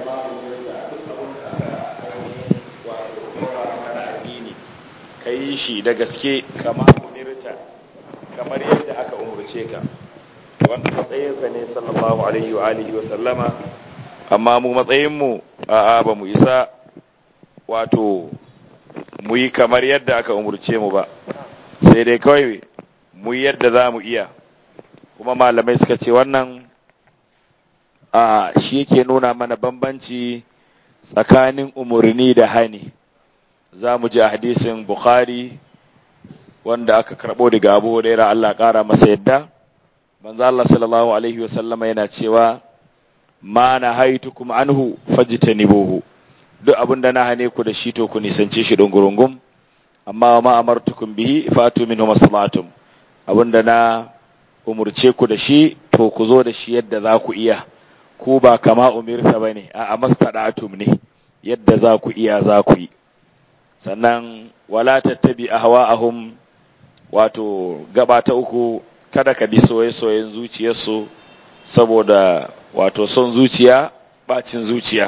ka yi shi da gaske kama umirta kamar yadda aka umurce ka wanda matsayinsa ne sallallahu alaihi wa alihi wa sallama amma mu matsayinmu a'a ba mu isa wato mu yi kamar yadda aka umurce mu ba sai dai kawai mu yi yadda za mu iya kuma malamai suka ce wannan a shi yake nuna mana bambanci tsakanin umarni da hani za mu ji a hadisin bukhari wanda aka karɓo daga abu da Allah ƙara masa yadda manzo Allah sallallahu alaihi wa sallama yana cewa ma na haitukum anhu fajtanibuhu duk abin da na hane ku da shi to ku nisance shi dungurungum amma ma amartukum bihi fatu minhu maslatum abin da na umurce ku da shi to ku zo da shi yadda za ku iya ku ba kama umirta bane a mastadatum ne yadda za ku iya za ku yi sannan wala tattabi ahwa'ahum wato gaba ta uku kada ka bi soye-soyen zuciyarsu saboda wato son zuciya bacin zuciya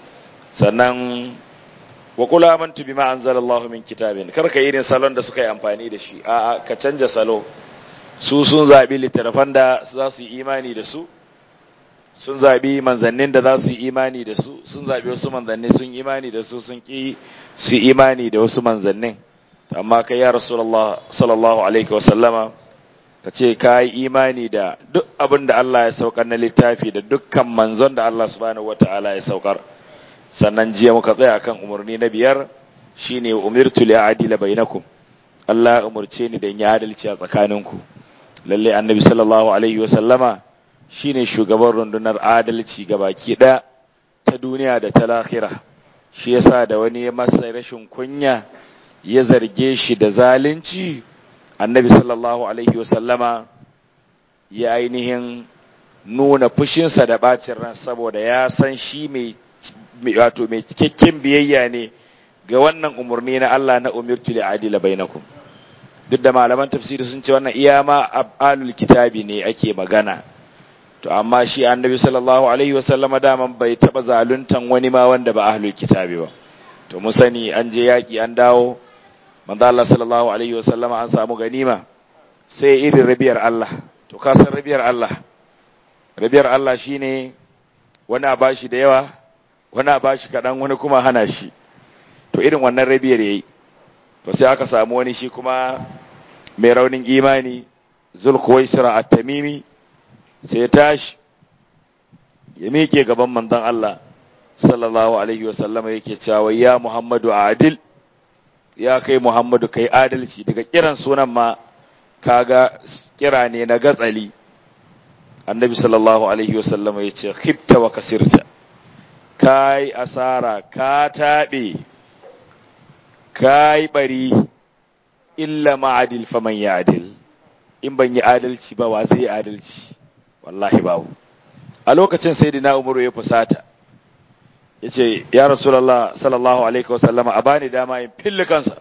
sannan wa kula amantu bima anzalallahu min kitabin kar ka irin salon da suka yi amfani da shi a'a ka canja salo su sun zabi littattafan da za su yi imani da su sun zabi manzannin da za su yi imani da su sun zabi wasu manzanni sun imani da su sun ki su imani da wasu manzannin amma kai ya rasulullah sallallahu alaihi wa sallama ka ce ka yi imani da duk abin da Allah ya saukar na littafi da dukkan manzon da Allah subhanahu wataala ya saukar sannan jiya muka tsaya kan umarni na biyar shine umirtu li adila bainakum Allah umurce ni da in yi adalci a tsakaninku lalle annabi sallallahu alaihi wa sallama shine shugaban rundunar adalci gabaki ɗaya ta duniya da ta lahira shi yasa da wani ya masa rashin kunya ya zarge shi da zalunci annabi sallallahu alaihi wasallama ya ainihin nuna fushinsa da bacin ran saboda ya san shi mai wato mai cikakken biyayya ne ga wannan umarni na Allah na umirtu li adila bainakum duk da malaman tafsiri sun ce wannan iya ma alul kitabi ne ake magana to amma shi annabi sallallahu alaihi wasallama daman bai taba zaluntan wani ma wanda ba ahlul kitabi ba to mu sani an je yaki an dawo manzo Allah sallallahu alaihi wasallama an samu ganima sai irin rabiyar Allah to ka san rabiyar Allah rabiyar Allah shine wani a bashi da yawa wani a bashi kadan wani kuma hana shi to irin wannan rabiyar yayi to sai aka samu wani shi kuma mai raunin imani zulkuwaisira at-tamimi sai ya tashi ya miƙe gaban manzon Allah sallallahu alaihi wasallama yake cewa ya Muhammadu adil ya kai Muhammadu kai adalci daga kiran sunan ma kaga kira ne na gatsali annabi sallallahu alaihi wasallama ya ce khibta wa kasirta kai asara ka taɓe kai bari illa ma'adil faman ya adil in ban yi adalci ba wa zai yi adalci wallahi babu a lokacin sayyidina umaru ya fusata ya ce ya rasulallah sallallahu alaihi wasallama a bani dama in fille kansa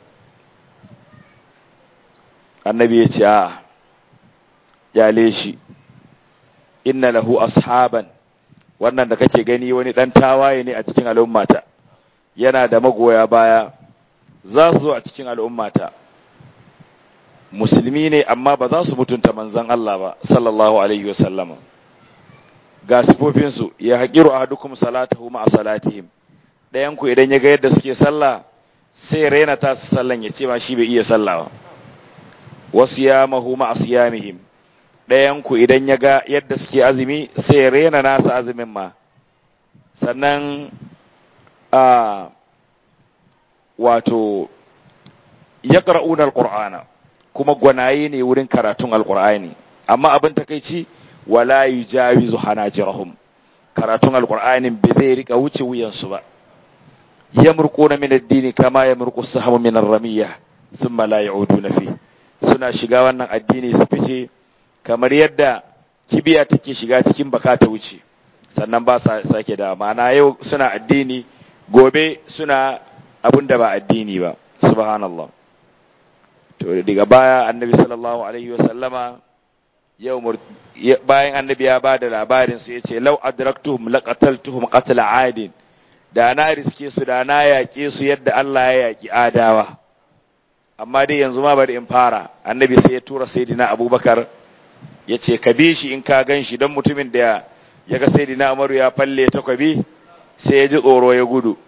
annabi ya ce a yale shi inna lahu ashaban wannan da kake gani wani dan tawaye ne a cikin al'ummata yana da magoya baya za su zo a cikin al'ummata musulmi ne amma ba za su mutunta manzan Allah ba sallallahu alaihi wasallama ga sifofinsu ya haƙiru a hadukum salatahu ma'a salatihim ɗayanku idan ya ga yadda suke sallah sai raina ta su sallan ya ce ma shi bai iya sallah ba wasu ya mahu ma'a siyamihim ɗayanku idan ya ga yadda suke azumi sai ya raina nasa azumin ma sannan a wato ya ƙara'una alƙur'ana kuma gwanaye ne wurin karatun alƙur'ani amma abin takaici wala yujawizu hanajirahum karatun alqur'anin bai zai rika wuce wuyansu ba yamruquna min ad-dini kama yamruqu as-sahmu min ar-ramiyah thumma la ya'uduna fi suna shiga wannan addini su fice kamar yadda kibiya take shiga cikin baka ta wuce sannan ba sa sake da ma'ana yau suna addini gobe suna abinda ba addini ba subhanallah to daga baya annabi sallallahu alaihi wa sallama yau bayan annabi ya ba da labarin su yace law adraktuhum laqataltuhum qatl adin da na riske su da na yaƙe su yadda Allah ya yaƙi adawa amma dai yanzu ma bari in fara annabi sai ya tura sayyidina abubakar ya ce ka bi shi in ka gan shi don mutumin da ya ga sayyidina umaru ya falle takwabi sai ya ji tsoro ya gudu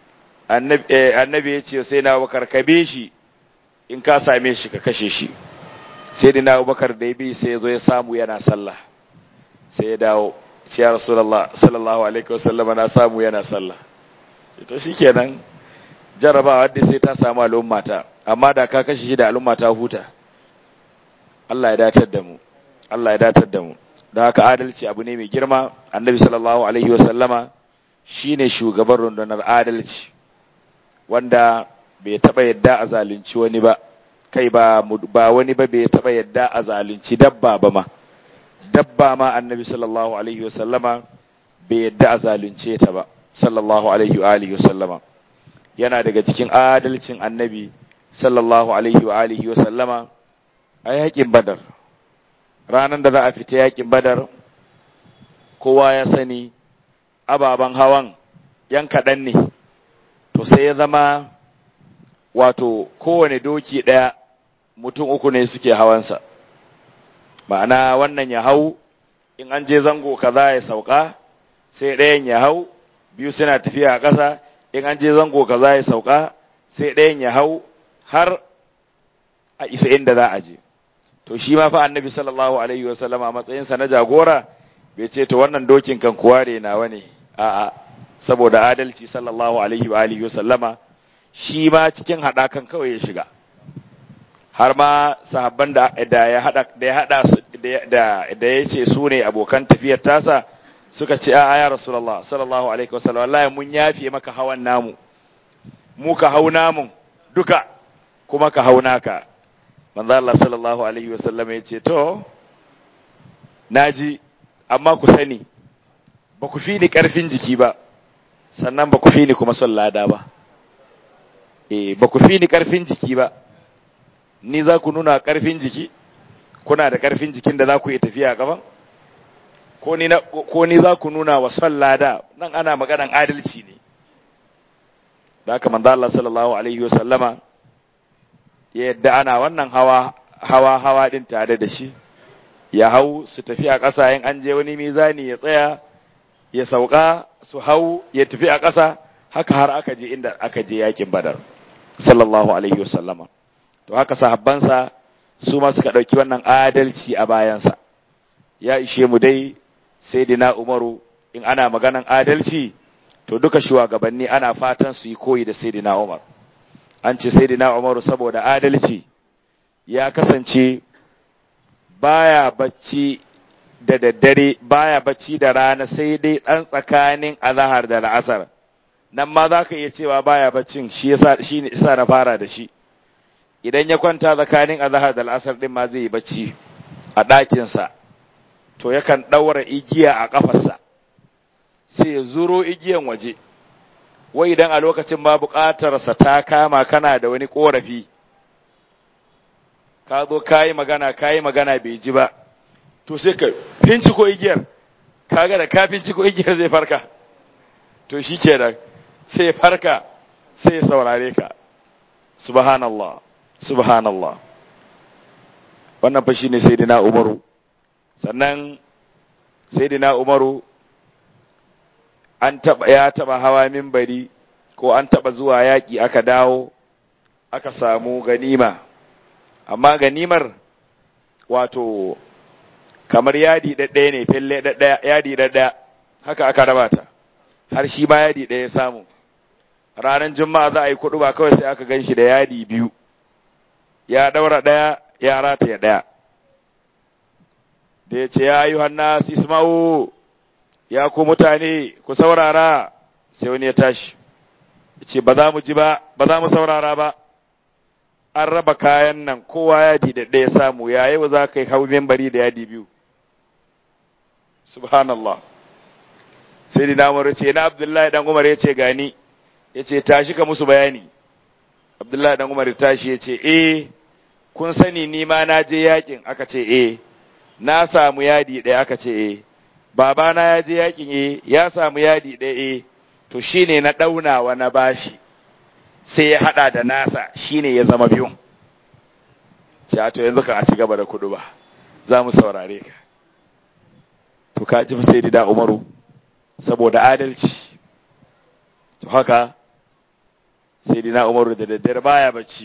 annabi ya ce sai na abubakar ka bi shi in ka same shi ka kashe shi sayyidina abubakar da ya bi sai ya zo ya samu yana sallah sai ya dawo ce ya rasulullah sallallahu alaihi wasallam na samu yana sallah to shikenan jarabawa da sai ta samu al'ummata amma da ka kashe shi da al'ummata huta Allah ya datar da mu Allah ya datar da mu don haka adalci abu ne mai girma annabi sallallahu alaihi wasallama shine shugaban rundunar adalci wanda bai taba yadda a zalunci wani ba kai ba ba wani ba bai taba yadda a zalunci dabba ba ma dabba ma annabi sallallahu alaihi wasallama bai yadda a zalunce ta ba sallallahu alaihi wa alihi wasallama yana daga cikin adalcin annabi sallallahu alaihi wa alihi wasallama a yakin badar ranar da za a fita yakin badar kowa ya sani ababen hawan yan kaɗan ne to sai ya zama wato kowane doki ɗaya mutum uku ne suke hawansa ma'ana wannan ya hau in an je zango kaza ya sauka sai ɗayan ya hau biyu suna tafiya a ƙasa in an je zango kaza ya sauka sai ɗayan ya hau har a isa inda za a je to shi ma fa annabi sallallahu alaihi wa sallama a matsayinsa na jagora bai ce to wannan dokin kan kuwa ne nawa ne a'a saboda adalci sallallahu alaihi wa alihi wa sallama shi ma cikin haɗakan kawai ya shiga har ma sahabban da da ya hada da ya hada su da da ya ce su ne abokan tafiyar tasa suka ce a ya rasulullah sallallahu alaihi wa sallam wallahi mun yafe maka hawan namu mu ka hau namun duka kuma ka hau naka manzo Allah sallallahu alaihi wasallam ya ce to naji amma ku sani ba ku fi ni karfin jiki ba sannan ba ku fi ni kuma son lada ba eh ba ku fi ni karfin jiki ba ni za ku nuna karfin jiki kuna da karfin jikin da za ku yi tafiya a gaban ko ni ko ni za ku nuna wa son lada nan ana maganan adalci ne da haka manzo Allah sallallahu alaihi wasallama yadda ana wannan hawa hawa hawa din tare da shi ya hau su tafi a ƙasa in an je wani mizani ya tsaya ya sauka su hau ya tafi a ƙasa haka har aka je inda aka je yakin badar sallallahu alaihi wasallama to haka sahabbansa su ma suka ɗauki wannan adalci a bayansa ya ishe mu dai sai dina umaru in ana maganan adalci to duka shugabanni ana fatan su yi koyi da sayyidina umar an ce sayyidina umaru saboda adalci ya kasance baya bacci da daddare baya bacci da rana sai dai ɗan tsakanin azahar da la'asar nan ma za ka iya cewa baya baccin shi yasa shi ne isa na fara da shi idan ya kwanta tsakanin azahar da la'asar din ma zai yi bacci a ɗakinsa to yakan ɗaura igiya a ƙafarsa sai ya zuro igiyan waje wai idan a lokacin ba buƙatarsa ta kama kana da wani ƙorafi ka zo ka yi magana ka yi magana bai ji ba to sai ka finciko igiyar kaga da ka finciko igiyar zai farka to shi ke da sai ya farka sai ya saurare ka subhanallah subhanallah wannan fa shine sayyidina umaru sannan sayyidina umaru an taba ya taba hawa minbari ko an taba zuwa yaki aka dawo aka samu ganima amma ganimar wato kamar yadi ɗaɗɗaya ne felle ɗaɗɗaya yadi ɗaɗɗaya haka aka raba ta har shi ma yadi ɗaya samu ranar juma'a za a yi kuɗu ba kawai sai aka gan shi da yadi biyu ya ɗaura ɗaya ya rataya ɗaya da ya ce ya yi hannas isma'u ya ku mutane ku saurara sai wani ya tashi ya ce ba za mu ji ba ba za mu saurara ba an raba kayan nan kowa yadi da ɗaya samu ya yau za ka yi hau membari da yadi biyu subhanallah sai dina umar ce na abdullahi dan umar ya ce gani ya ce tashi ka musu bayani abdullahi dan umar ya tashi ya ce eh kun sani ni ma na je yakin aka ce eh na samu yadi ɗaya aka ce eh babana ya je yakin eh ya samu yadi ɗaya eh to shine na ɗaunawa na bashi sai ya haɗa da nasa shine ya zama biyun ce to yanzu kan a ci gaba da kudu ba za mu saurare ka to ka ji sai da umaru saboda adalci to haka sai dina umaru da daddare baya bacci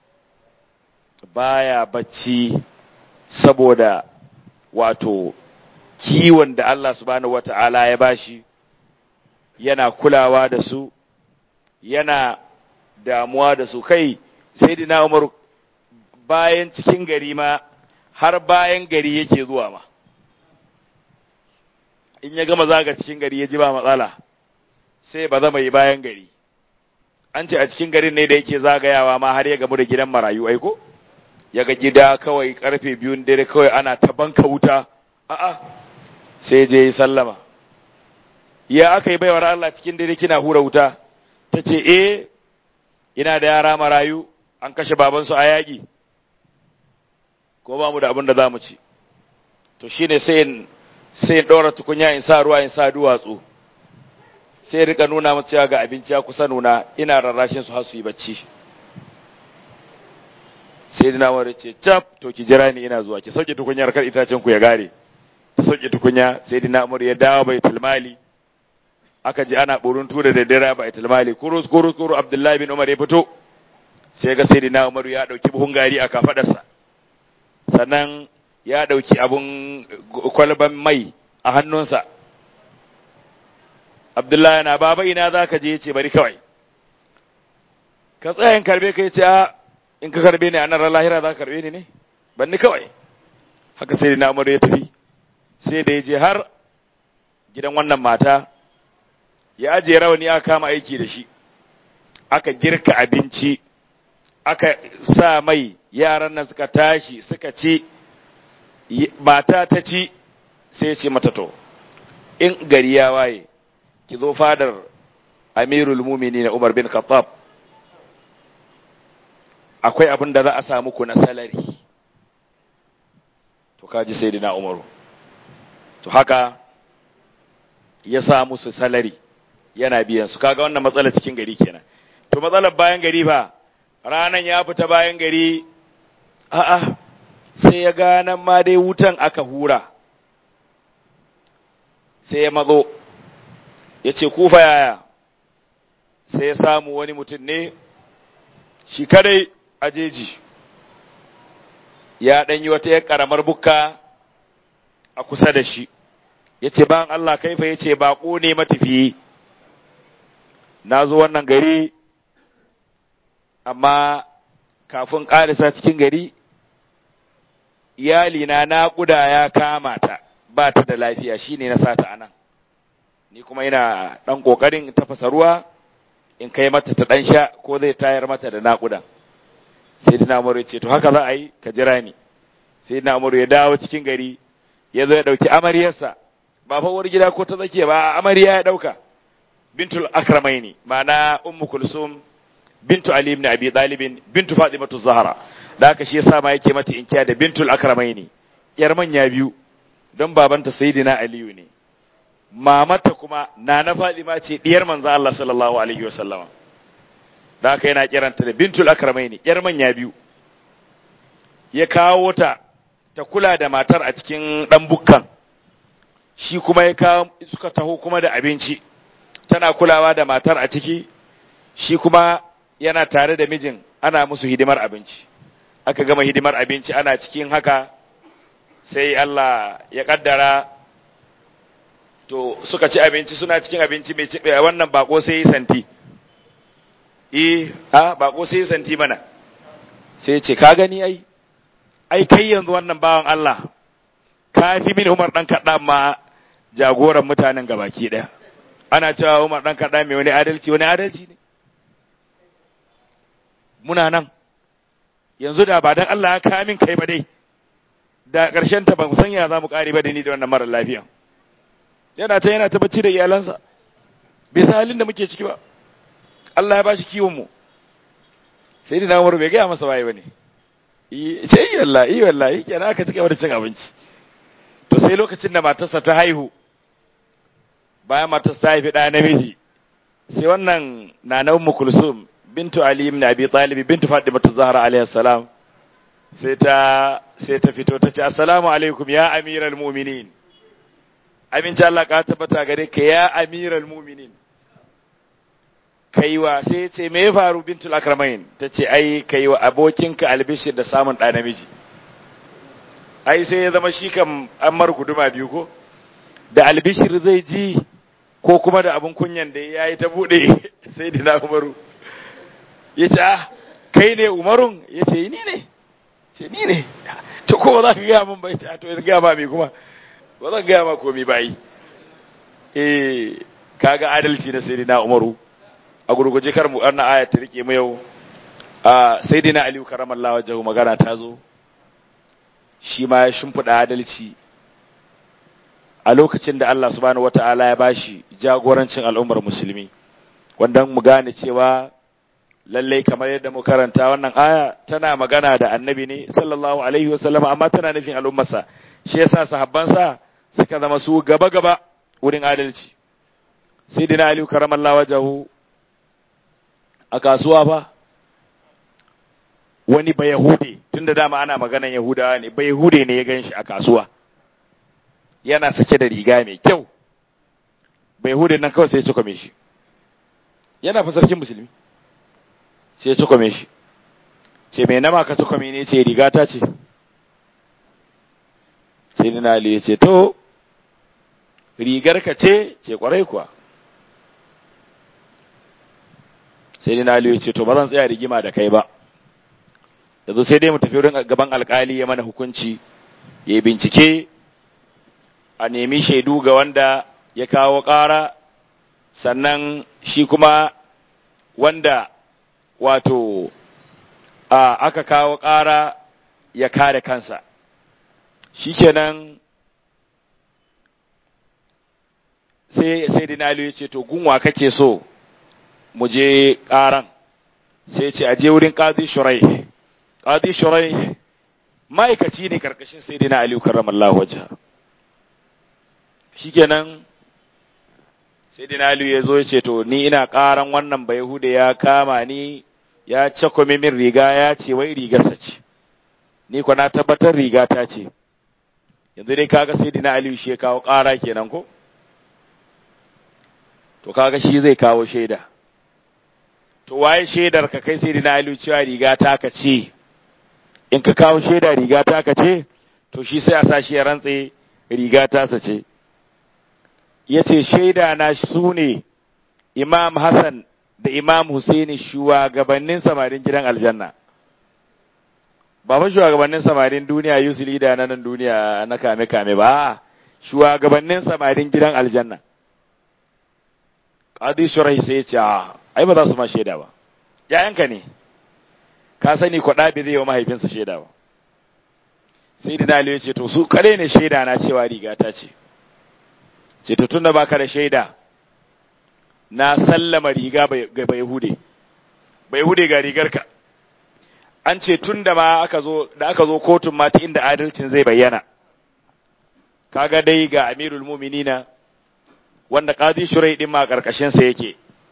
baya bacci saboda wato kiwon da Allah subhanahu wata'ala ya bashi yana kulawa da su yana damuwa da su kai sai dina umaru bayan cikin gari ma har bayan gari yake zuwa ma in ya gama zaga cikin gari ya ji ba matsala sai ba zama yi bayan gari an ce a cikin garin ne da yake zagayawa ma har ya gamu da gidan marayu aiko ya ga gida kawai karfe biyun dare kawai ana ta banka wuta a'a sai je yi sallama ya aka yi baiwar Allah cikin dare kina hura wuta ta ce eh ina da yara marayu an kashe babansu a yaƙi ko ba mu da abin da za mu ci to shine sai sai ɗora tukunya in sa ruwa in sa duwatsu sai rika nuna masu cewa ga abinci ya kusa nuna ina rarrashin su har su yi bacci sai dina wani ce cap to ki jira ni ina zuwa ki sauke tukunyar kar itacen ku ya gare ta sauke tukunya sai dina umar ya dawo bai tilmali aka ji ana burun tura da dare bai tilmali kurus kurus kurus abdullahi bin umar ya fito sai ga sai dina umar ya dauki buhun gari a kafadarsa sannan ya dauki abun kwalban mai a hannunsa Abdullahi na baba ina za ka je ya ce bari kawai. Ka tsayin karbe ka ce a in ka karbe ni a nan lahira za ka karbe ni ne? Ban ni kawai. Haka sai da namuru ya tafi. Sai da ya je har gidan wannan mata ya ajiye rawani aka kama aiki da shi. Aka girka abinci. Aka sa mai yaran nan suka tashi suka ci. Mata ta ci sai ce mata to. In gari ya waye. ki zo fadar amirul mumini na Umar bin Khattab akwai abin da za a samu ku na salari to kaji sayyidina Umaru to haka ya sa musu salari yana biyan su kaga wannan matsalar cikin gari kenan to matsalar bayan gari ba ranan ya fita bayan gari a'a sai ya ga nan ma dai wutan aka hura sai ya mazo ya ce kufa yaya sai ya samu wani mutum ne shi kadai a jeji ya ɗanyi wata ya ƙaramar bukka a kusa da shi ya ce ban Allah kaifa ya ce baƙo ne matafiyi na zo wannan gari amma kafin ƙarisa cikin gari iyalina naƙuda ya kama ta ba ta da lafiya shine na sata anan ni kuma ina ɗan ƙoƙarin tafasa ruwa in kai mata ta ɗan sha ko zai tayar mata da naƙudan sai dina umaru ce to haka za a yi ka jira ni sai dina umaru ya dawo cikin gari ya zo ya ɗauki amaryarsa ba fa uwar gida ko ta tsakiya ba amarya ya ɗauka bintul akramaini ma'ana ummu kulsum bintu ali ibn abi talibin bintu fatimatu zahra da haka shi yasa ma yake mata inkiya da bintul akramaini yar manya biyu don babanta sayyidina aliyu ne mamata kuma na na Fadima ce diyar manzo Allah sallallahu alaihi wasallama da haka yana kiranta da bintul akramaini yar manya biyu ya kawo ta ta kula da matar a cikin dan bukkan shi kuma ya kawo suka taho kuma da abinci tana kulawa da matar a ciki shi kuma yana tare da mijin ana musu hidimar abinci aka gama hidimar abinci ana cikin haka sai Allah ya kaddara to suka ci abinci suna cikin abinci mai ci wannan bako sai yi santi eh a bako sai yi santi mana sai ce ka gani ai ai kai yanzu wannan bawan Allah ka fi min Umar dan kaɗa ma jagoran mutanen gabaki ɗaya ana cewa Umar dan kaɗa mai wani adalci wani adalci ne muna nan yanzu da ba dan Allah ya kawo min kai ba dai da ƙarshen ta ban san ya za mu ƙare ba da ni da wannan mara lafiya yana ta yana ta bacci da iyalansa bai san halin da muke ciki ba Allah ya bashi kiwon mu sai da Umar bai gaya masa waye bane ce yi wallahi yi wallahi kenan aka cika da cin abinci to sai lokacin da matarsa ta haihu bayan matarsa ta haifi ɗa namiji sai wannan nana ummu kulsum bintu ali ibn abi talib bintu fatimatu zahra alaihi salam sai ta sai ta fito ta ce assalamu alaikum ya amiral mu'minin aminci Allah ka tabbata gare ka ya amiral mu'minin kaiwa sai ce me ya faru bintul akramain ta ce ai kaiwa abokinka albishir da samun ɗa namiji ai sai ya zama shi kan an mar guduma biyu ko da albishir zai ji ko kuma da abin kunyan da ya yi ta buɗe sai dina umaru ya ce ah kai ne umarun ya ce ni ne ce ni ne to ko ba za ka gaya min bai ta to ya gaya ma me kuma ba zan gaya ma komi ba yi eh kaga adalci na sai dina umaru a gurguje kar mu wannan aya ta rike mu yau a sai dina aliyu karamallahu wajhu magana ta zo shi ma ya shimfiɗa adalci a lokacin da Allah subhanahu wata'ala ya bashi jagorancin al'ummar musulmi wanda mu gane cewa lallai kamar yadda mu karanta wannan aya tana magana da annabi ne sallallahu alaihi wasallam amma tana nufin al'ummarsa shi yasa sahabbansa suka zama su gaba gaba wurin adalci sayyidina ali karamallahu wajahu a kasuwa ba wani ba yahude tunda dama ana maganan yahudawa ne ba yahude ne ya ganshi a kasuwa yana sake da riga mai kyau ba yahude nan kawai sai ya cikome shi yana fa sarkin musulmi sai ya cikome shi ce mai nama ka cikome ne ce riga ta ce sai dina ali ya ce to rigar ka ce ce kwarai kuwa sai dina ali ya ce to ba zan tsaya rigima da kai ba yanzu sai dai mu tafi wurin gaban alkali ya mana hukunci ya bincike a nemi shaidu ga wanda ya kawo ƙara sannan shi kuma wanda wato a aka kawo ƙara ya kare kansa shikenan sai sai dinalu ya ce to gunwa kake so mu je ƙaran sai ce a je wurin ƙazi shurai ƙazi shurai ma'aikaci ne karkashin sai dina aliyu karramallahu wajha shikenan sai dina aliyu ya zo ya ce to ni ina ƙaran wannan bai hude ya kama ni ya cakwame min riga ya ce wai rigarsa ce ni kwa na tabbatar riga ta ce yanzu dai kaga sai dina aliyu shi ya kawo ƙara kenan ko to kaga shi zai kawo shaida to waye shaidar ka kai sai dina aliyu cewa riga ta ka ce in ka kawo shaida riga ta ka ce to shi sai a sa shi ya rantse riga ta sa ce ya ce shaida na su ne imam hassan da imam husaini shugabannin samarin gidan aljanna ba fa shugabannin samarin duniya yusuli da na nan duniya na kame-kame ba shugabannin samarin gidan aljanna qadi shurai sai ya ce ai ba za su ma shaida ba yayanka ne ka sani kwaɗa bai zai wa mahaifinsa shaida ba sai da ya ce to su kare ne shaida na cewa riga ta ce ce to tunda baka da shaida na sallama riga ga bai hude bai hude ga rigarka an ce tun da ma aka zo da aka zo kotun ma ta inda adalcin zai bayyana kaga dai ga amirul muminina wanda qadi shurai din ma karkashin sa yake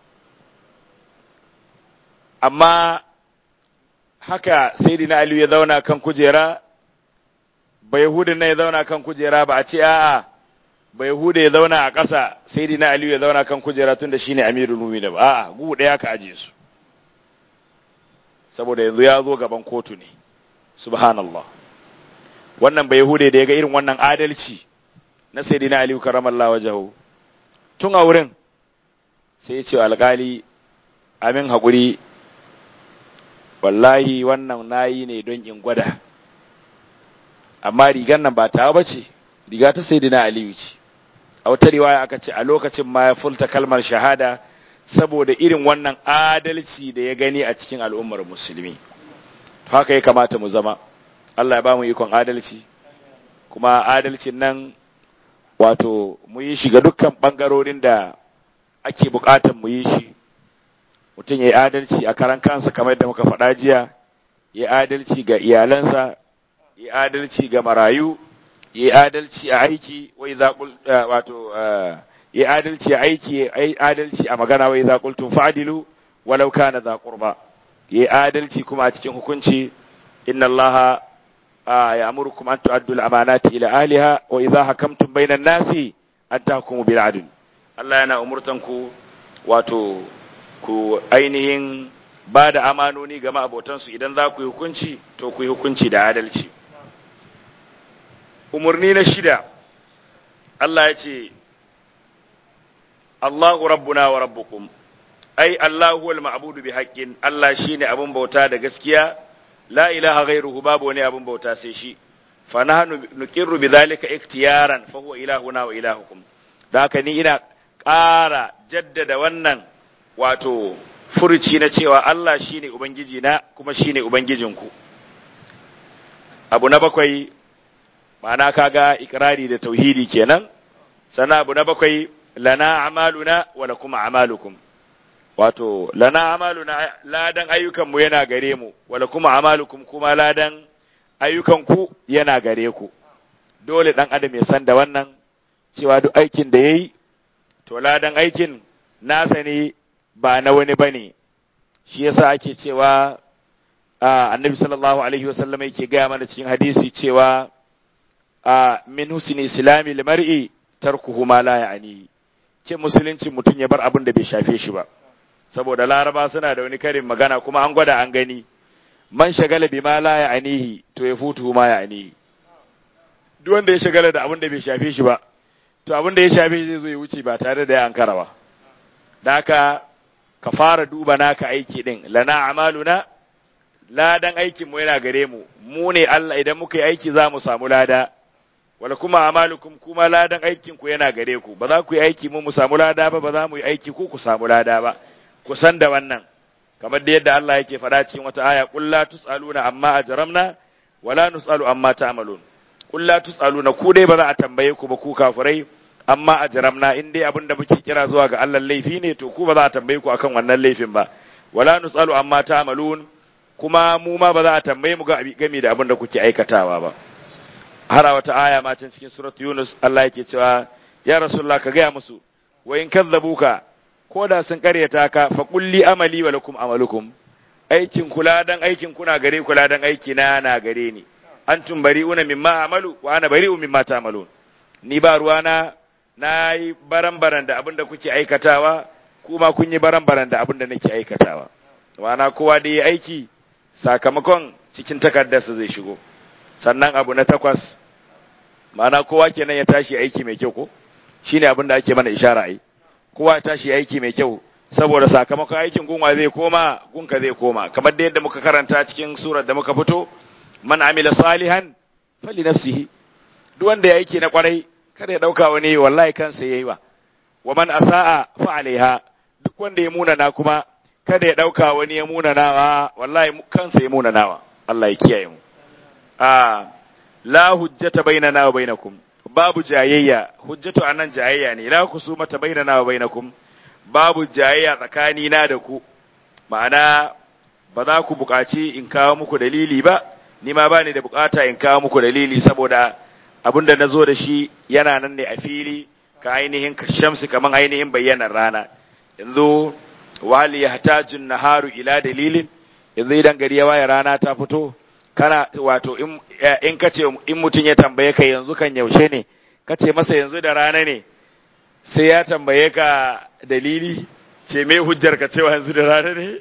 amma haka sayyidina ali ya zauna kan kujera ba yahudin ne ya zauna kan kujera ba a ce a'a ba yahuda ya zauna a ƙasa sayyidina ali ya zauna kan kujera tunda shine amirul mu'minin ba a'a gu daya ka aje su saboda yanzu ya zo gaban kotu ne subhanallah wannan ba yahude da ya ga irin wannan adalci na sayyidina ali karamallahu wajhahu tun a wurin sai ya ce alƙali amin haƙuri wallahi wannan nayi ne don in gwada amma rigar nan ba ta ba ce riga ta sayyidina aliyu ce a wata riwaya aka ce a lokacin ma ya fulta kalmar shahada saboda irin wannan adalci da ya gani a cikin al'ummar musulmi haka ya kamata mu zama Allah ya ba mu ikon adalci kuma adalcin nan wato mu yi shi ga dukkan ɓangarorin da ake buƙatar mu yi shi mutum ya yi adalci a karan kansa kamar yadda muka faɗa jiya ya adalci ga iyalansa ya adalci ga marayu yi adalci a aiki wa idza qul wato yi adalci a aiki yi adalci a magana wa idza qultum fa'dilu walau kana dha qurba yi adalci kuma a cikin hukunci inna allaha ya'murukum an tu'addu al-amanati ila ahliha wa idza hakamtum bainan nasi an tahkumu bil adl Allah yana umurtan ku wato ku ainihin ba da amanoni ga ma'abotansu idan za ku yi hukunci to ku yi hukunci da adalci umarni na shida Allah ya ce Allahu rabbuna wa rabbukum ai Allahu wal ma'budu bi haqqin Allah shine abun bauta da gaskiya la ilaha ghairuhu babu wani abun bauta sai shi fa nahnu nuqirru bi dhalika iktiyaran fa huwa ilahuna wa ilahukum da haka ni ina ƙara jaddada wannan wato furuci na cewa Allah shine ubangiji na kuma shine ubangijinku abu na bakwai ma'ana kaga ikrari da tauhidi kenan sannan abu na bakwai lana amaluna wa lakum amalukum wato lana amaluna ladan ayyukanmu yana gare mu wa lakum amalukum kuma ladan ayyukanku yana gare ku dole dan adam ya san da wannan cewa duk aikin da yayi to ladan aikin nasa ne ba na wani bane shi yasa ake cewa annabi sallallahu alaihi wasallam yake gaya mana cikin hadisi cewa min husni islami limar'i tarkuhu ma la ya'ni ke musulunci mutum ya bar abin da bai shafe shi ba saboda laraba suna da wani karin magana kuma an gwada an gani man shagala bi ma la ya'nihi to ya futu ma ya'nihi duk wanda ya shagala da abin da bai shafe shi ba to abin da ya shafe shi zai zo ya wuce ba tare da ya ankara ba da haka ka fara duba naka aiki din lana amaluna ladan aikin mu yana gare mu mu ne Allah idan muka yi aiki za mu samu lada wala kuma amalukum kuma ladan aikin ku yana gare ku ba za ku yi aiki mu mu samu lada ba ba za mu yi aiki ku ku samu lada ba ku san da wannan kamar da yadda Allah yake faɗa cikin wata aya qul la tusaluna amma ajramna wala nusalu amma ta'malun qul la tusaluna ku dai ba za a tambaye ku ba ku kafirai amma ajramna in dai abin da muke kira zuwa ga Allah laifi ne to ku ba za a tambaye ku akan wannan laifin ba wala nusalu amma ta'malun kuma mu ma ba za a tambaye mu ga game da abin da kuke aikatawa ba har a wata aya ma can cikin surat Yunus Allah yake cewa ya rasulullah ka gaya musu wa in kadzabuka ko da sun karyata ka fa kulli amali wa lakum amalukum aikin kula dan aikin kuna gare kula dan aiki na na gare ni antum bari'una mimma amalu wa ana bari'u mimma ta'malun ni ba ruwana na yi baran-baran da abin da kuke aikatawa kuma kun yi baran-baran da abin da nake aikatawa wana kowa da yi aiki sakamakon cikin takardarsa zai shigo sannan abu na takwas ma'ana kowa kenan ya tashi aiki mai kyau ko shine abin da ake mana ishara ai kowa tashi aiki mai kyau saboda sakamakon aikin gunwa zai koma gunka zai koma kamar da yadda muka karanta cikin surar da muka fito man amila salihan fali nafsihi duk wanda ya aiki na kwarai kada ya dauka wani wallahi kansa yayi wa wa man asaa fa alaiha duk wanda ya munana kuma kada ya dauka wani ya munanawa wallahi kansa ya munanawa Allah ya kiyaye mu a la hujjata bainana wa bainakum babu jayayya hujjatu anan jayayya ne la kusumata bainana wa bainakum babu jayayya tsakani na da ku ma'ana ba za ku buƙaci in kawo muku dalili ba ni ma ba ni da buƙata in kawo muku dalili saboda abin da na zo da shi yana nan ne a fili ka ainihin shamsi kaman ainihin bayyanar rana yanzu wali ya hatajun naharu ila dalilin yanzu idan gari ya waye rana ta fito kana wato in ka ce in mutum ya tambaye ka yanzu kan yaushe ne ka ce masa yanzu da rana ne sai ya tambaye ka dalili ce me hujjar ka cewa yanzu da rana ne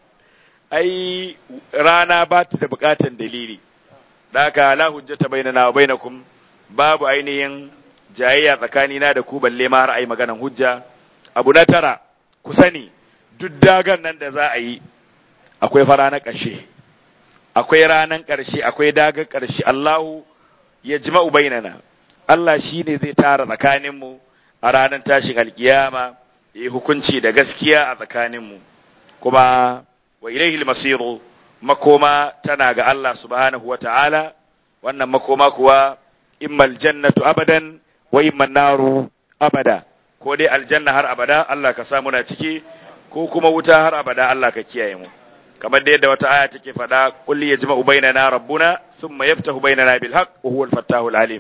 ai rana ba ta da bukatan dalili da haka la hujjata bainana wa bainakum babu ainihin jayayya tsakanina da ku balle ma har ai maganan hujja abu na tara ku sani duk dagan nan da za a yi akwai fara na ƙarshe akwai ranan ƙarshe akwai dagar ƙarshe Allahu ya jima'u bainana Allah shi ne zai tara tsakaninmu a ranar tashin alkiyama ya hukunci da gaskiya a tsakaninmu kuma wa ilaihi masiru makoma tana ga Allah subhanahu wa ta'ala wannan makoma kuwa imma aljannatu abadan wa imma naru abada ko dai aljanna har abada Allah ka samu na ciki ko kuma wuta har abada Allah ka kiyaye mu kamar da yadda wata aya take faɗa kulli yajma'u bainana rabbuna thumma yaftahu bainana bil haqq wa huwa al-fattahu al-alim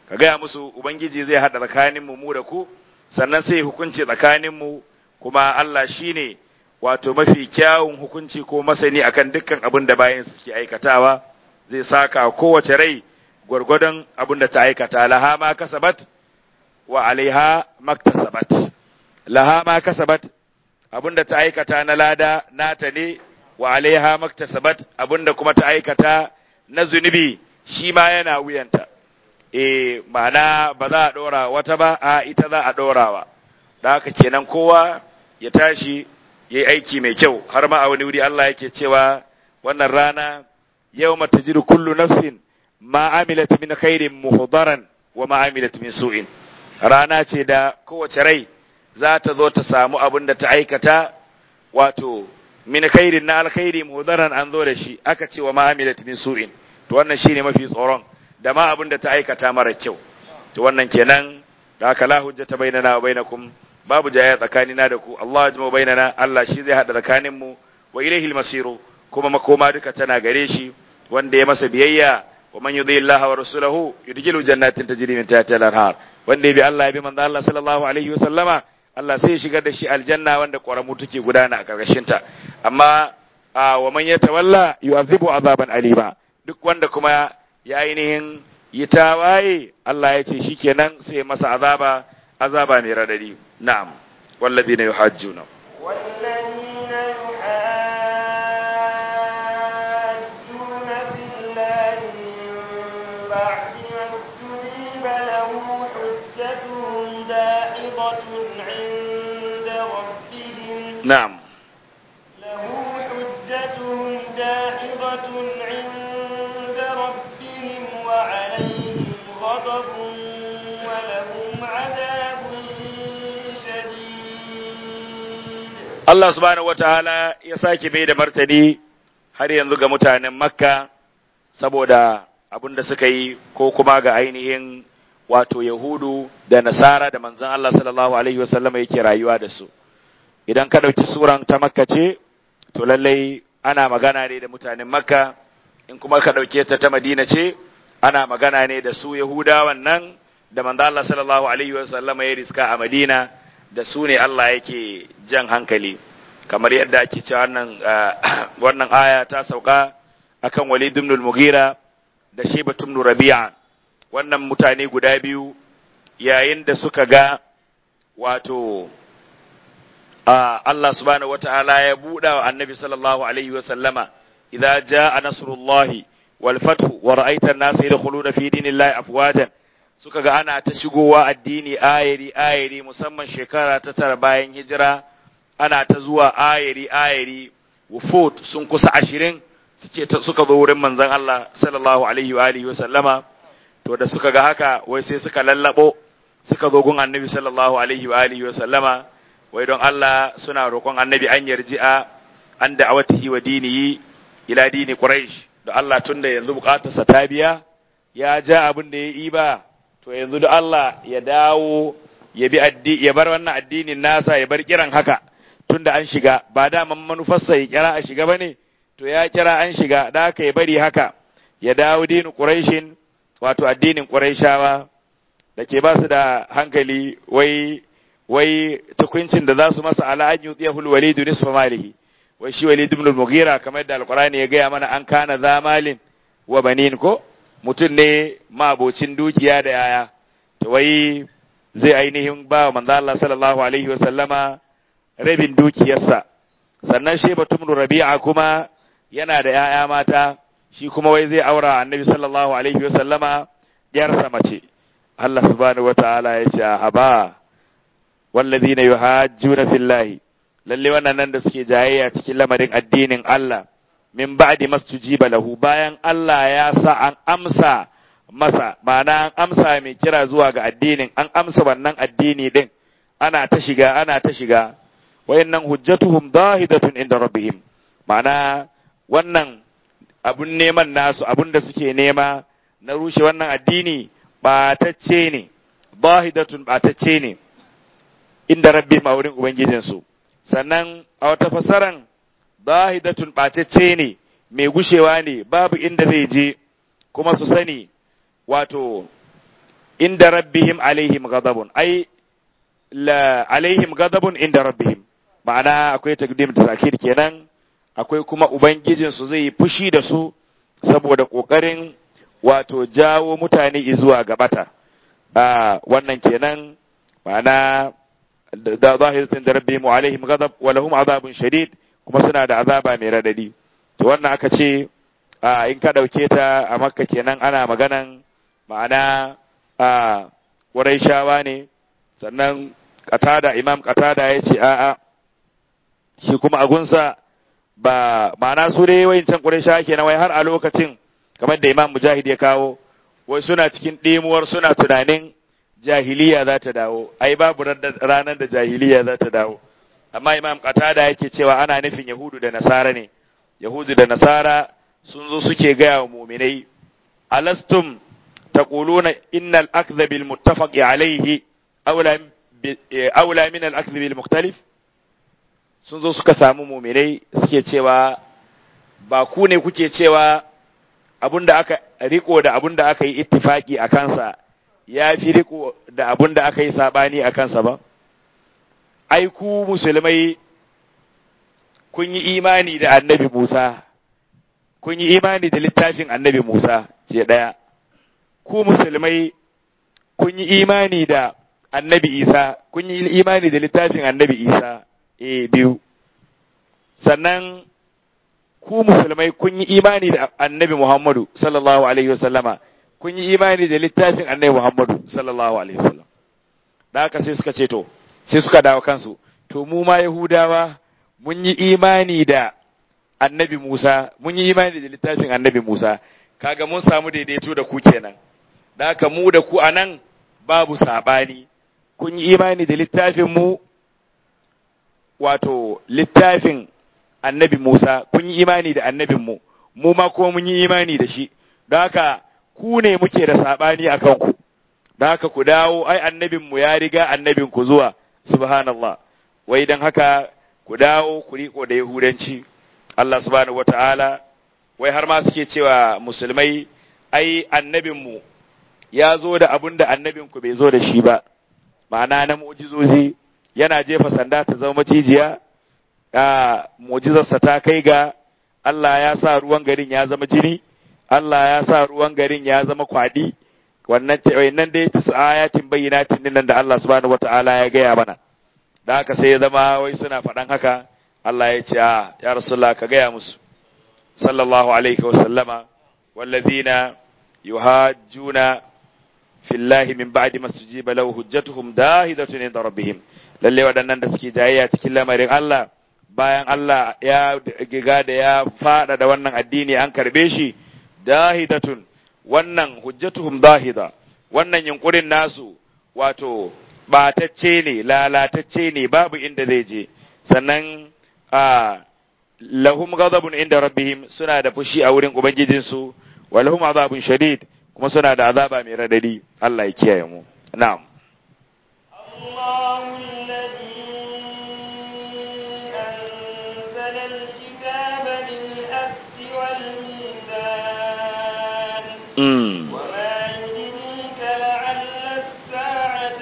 ka gaya musu ubangiji zai haɗa tsakanin mu mu da ku sannan sai hukunci tsakanin mu kuma Allah shine wato mafi kyawun hukunci ko masani akan dukkan abin da bayan suke aikatawa zai saka kowace rai gwargwadon abin da ta aikata laha ma kasabat wa alaiha maktasabat laha ma kasabat abin da ta aikata na lada nata ne wa alaiha maktasabat abin da kuma ta aikata na zunubi shi ma yana wuyanta e ma'ana ba za a ɗora wata ba a ita za a ɗorawa da haka kenan kowa ya tashi ya yi aiki mai kyau har ma a wani wuri Allah yake cewa wannan rana yau mata jiru kullu nafsin ma amilat min khairin muhdaran wa ma amilat min su'in rana ce da kowace rai za ta zo ta samu abin da ta aikata wato min khairin na alkhairi muhdaran an zo da shi aka ce wa ma amilat min su'in to wannan shine mafi tsoron da ma abin da ta aikata mara kyau to wannan kenan da haka la hujjata bainana wa bainakum babu jaya tsakanina da ku Allah ya jima bainana Allah shi zai hada tsakanin mu wa ilaihi almasiru kuma makoma duka tana gare shi wanda ya masa biyayya wa man yudhi Allah wa rasulahu yudkhilu jannatin tajri min tahtiha al-anhar wanda ya bi Allah ya bi manzo Allah sallallahu alaihi wa sallama Allah sai ya shigar da shi aljanna wanda ƙoramu take gudana a karkashin ta amma wa man yatawalla yu'adhibu azaban alima duk wanda kuma ya ainihin yi tawaye Allah ya ce shikenan sai masa azaba azaba mai radadi na'am walladina yuhajjuna والذين يحاجون في الله من بعد ما استجيب له حجتهم داحضة عند ربهم na'am له حجتهم داحضة عند ربهم وعليهم غضب ولهم عذاب شديد Allah subhanahu wataala ya sake mai da martani har yanzu ga mutanen Makka saboda abin da suka yi ko kuma ga ainihin wato Yahudu da Nasara da manzon Allah sallallahu alaihi wasallam yake rayuwa da su idan ka ɗauki suran ta Makka ce to lallai ana magana ne da mutanen Makka in kuma ka ɗauke ta ta Madina ce ana magana ne da su Yahudawan nan da manzon Allah sallallahu alaihi wasallam ya riska a Madina da su ne Allah yake jan hankali kamar yadda ake cewa wannan wannan aya ta sauka akan Walid ibn al-Mughira da Shayba ibn Rabi'a wannan mutane guda biyu yayin da suka ga wato Allah subhanahu wata'ala ya buɗa wa annabi sallallahu alaihi wa sallama idza jaa nasrullahi wal fathu wa ra'aita an-nasa yadkhuluna fi dinillahi afwajan suka ga ana ta shigowa addini ayari ayari musamman shekara ta tara bayan hijira ana ta zuwa ayari ayari wufut sun kusa ashirin suke suka zo wurin manzon Allah sallallahu alaihi wa alihi wa sallama to da suka ga haka wai sai suka lallabo suka zo gun annabi sallallahu alaihi wa alihi wa sallama wai don Allah suna roƙon annabi an yarji'a an da'awatihi wa dinihi ila dini quraish da Allah tunda yanzu bukatarsa ta biya ya ja abin da ya yi ba to yanzu da Allah ya dawo ya bi addi ya bar wannan addinin nasa ya bar kiran haka tunda an shiga ba da manufarsa ya kira a shiga bane to ya kira an shiga da haka ya bari haka ya dawo dinin quraishin wato addinin quraishawa da ke ba su da hankali wai wai tukuncin da za su masa ala an yutiyahul walidu nisfa malihi wai shi walid ibn al-mughira kamar da alqur'ani ya gaya mana an kana zamalin wa banin ko mutum ne mabocin dukiya da yaya to wai zai ainihin ba wa manzo Allah sallallahu alaihi wa sallama rabin dukiyarsa sannan shi batum rabi'a kuma yana da yaya mata shi kuma wai zai aura annabi sallallahu alaihi wa sallama yarsa mace Allah subhanahu wa ta'ala ya ce haba wallazina yuhajjuna fillahi lalle wannan nan da suke jayayya cikin lamarin addinin Allah min ba'di mastujiba lahu bayan Allah ya sa an amsa masa ma'ana an amsa mai kira zuwa ga addinin an amsa wannan addini din ana ta shiga ana ta shiga wayannan hujjatuhum dahidatun inda rabbihim ma'ana wannan abun neman nasu abun da suke nema na rushe wannan addini batacce ne dahidatun batacce ne inda rabbihim a wurin ubangijinsu sannan a wata fasaran zahidatun ɓatacce ne mai gushewa ne babu inda zai je kuma su sani wato inda rabbihim alaihim ghadabun ai la alaihim ghadabun inda rabbihim ma'ana akwai takdim da takir kenan akwai kuma ubangijin su zai fushi da su saboda kokarin wato jawo mutane zuwa gabata a wannan kenan ma'ana da zahirin da rabbihim alaihim ghadab wa lahum azabun shadid kuma suna da azaba mai radadi to wannan aka ce a in ka dauke ta a makka kenan ana maganan ma'ana a shawa ne sannan katada imam katada ya ce a'a shi kuma agunsa ba ma'ana su dai wayancan shawa kenan wai har a lokacin kamar da imam mujahid ya kawo wai suna cikin ɗimuwar suna tunanin jahiliya za ta dawo ai babu ranar da jahiliya za ta dawo amma imam qatada yake cewa ana nufin yahudu da nasara ne yahudu da nasara sun zo suke gaya wa muminai alastum taquluna innal akdha bil muttafaq alayhi awla awla min al akdha bil mukhtalif sun zo suka samu muminai suke cewa ba ku ne kuke cewa abinda aka riko da abinda aka yi ittifaki a kansa ya fi riko da abinda aka yi sabani a kansa ba ai ku musulmai kun yi imani da annabi Musa kun yi imani da littafin annabi Musa ce ɗaya ku musulmai kun yi imani da annabi Isa kun yi imani da littafin annabi Isa e biyu sannan ku musulmai kun yi imani da annabi Muhammadu sallallahu alaihi wasallama kun yi imani da littafin annabi Muhammadu sallallahu alaihi wasallam da haka sai suka ce to sai suka dawo kansu to mu ma Yahudawa mun yi imani da annabi Musa mun yi imani da littafin annabi Musa kaga mun samu daidaito da ku kenan da haka mu da ku anan babu sabani kun yi imani da littafin mu wato littafin annabi Musa kun yi imani da annabin mu mu ma kuma mun yi imani da shi da haka ku ne muke da sabani akan ku da haka ku dawo ai annabin mu ya riga annabin ku zuwa subhanallah wai dan haka ku dawo ku riko da yahudanci Allah subhanahu wataala wai har ma suke cewa musulmai ai annabin mu ya zo da abun da annabin ku bai zo da shi ba ma'ana na mu'jizozi yana jefa sanda ta zama macijiya a mu'jizarsa ta kai ga Allah ya sa ruwan garin ya zama jini Allah ya sa ruwan garin ya zama kwadi wannan wannan dai ta ayatin bayyinatin nan da Allah subhanahu wataala ya gaya mana da haka sai ya zama wai suna faɗan haka Allah ya ce a ya rasulullah ka gaya musu sallallahu alaihi wa sallama wallazina yuhajjuna fillahi min ba'di masjiba lahu hujjatuhum dahidatun inda rabbihim lalle waɗannan da suke jayayya cikin lamarin Allah bayan Allah ya giga da ya fada da wannan addini an karbe shi dahidatun wannan hujjatuhum dahida wannan yunkurin nasu wato batacce ne lalatacce ne babu inda zai je sannan a lahum ghadabun inda rabbihim suna da fushi a wurin ubangijinsu wa lahum azabun shadid kuma suna da azaba mai radadi Allah ya kiyaye mu na'am الله الذي أنزل الكتاب بالحق والميزان mm. وما يدريك لعل الساعة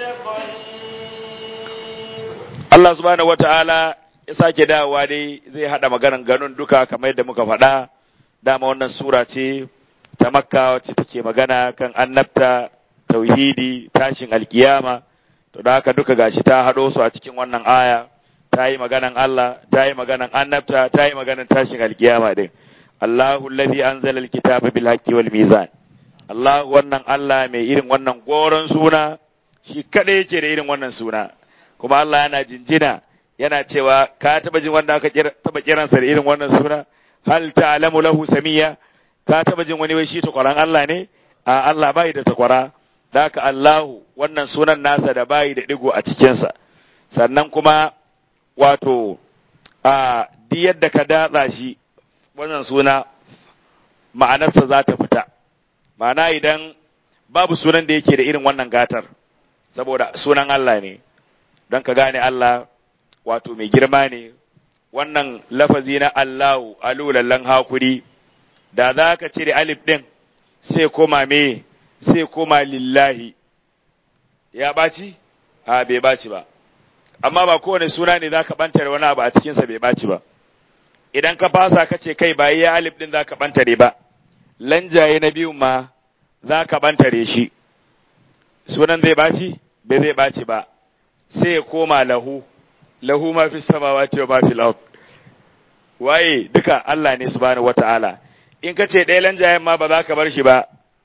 قريب Allah subhanahu wata'ala ya sake dawowa dai zai hada maganan ganun duka kamar yadda muka faɗa dama wannan sura ce ta makka wacce take magana kan annabta tauhidi tashin alkiyama to da haka duka gashi ta haɗo su a cikin wannan aya ta yi maganan Allah ta yi maganan annabta ta yi maganan tashin alkiyama din Allahu allazi anzala alkitaba bil haqqi wal mizan Allah wannan Allah mai irin wannan goron suna shi kada yake da irin wannan suna kuma Allah yana jinjina yana cewa ka taba jin wanda aka kira taba kiransa da irin wannan suna hal ta'lamu lahu samiyya ka taba jin wani wai shi takwaran Allah ne a Allah bai da takwara da haka Allahu wannan sunan nasa da bai da digo a cikinsa sannan kuma wato a duk yadda ka datsa shi wannan suna ma'anarsa za ta fita ma'ana idan babu sunan da yake da irin wannan gatar saboda sunan Allah ne don ka gane Allah wato mai girma ne wannan lafazi na Allahu alulallan hakuri da za ka cire alif ɗin sai koma me sai koma lillahi ya ɓaci a bai ɓaci ba amma ba kowane suna ne za ka ɓantare wani abu a cikinsa bai ɓaci ba idan ka fasa ka ce kai ba ya alif ɗin za ka ɓantare ba lanjaye na biyun ma za ka ɓantare shi sunan zai ɓaci bai zai ɓaci ba sai ya koma lahu lahu ma fi samawati wa ma fil ard waye duka Allah ne subhanahu wata'ala in ka ce ɗaya lanjayen ma ba za ka bar shi ba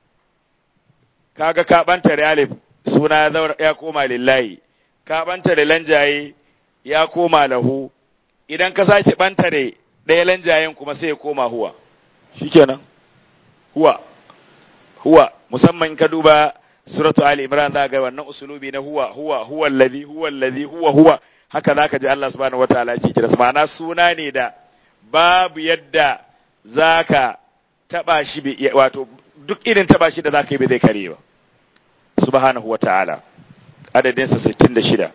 kaga ka ɓantare alif suna ya koma lillahi ka ɓantare lanjaye ya koma lahu idan ka sake ɓantare ɗaya lanjayen kuma sai ya koma huwa shikenan huwa huwa musamman ka duba suratu ali imran za ga wannan usulubi na huwa huwa huwa alladhi huwa alladhi huwa huwa haka zaka ji Allah subhanahu wataala yake kira ma'ana suna ne da babu yadda zaka taba shi wato duk irin taba shi da zaka yi bai zai kare ba subhanahu wataala adadin sa 66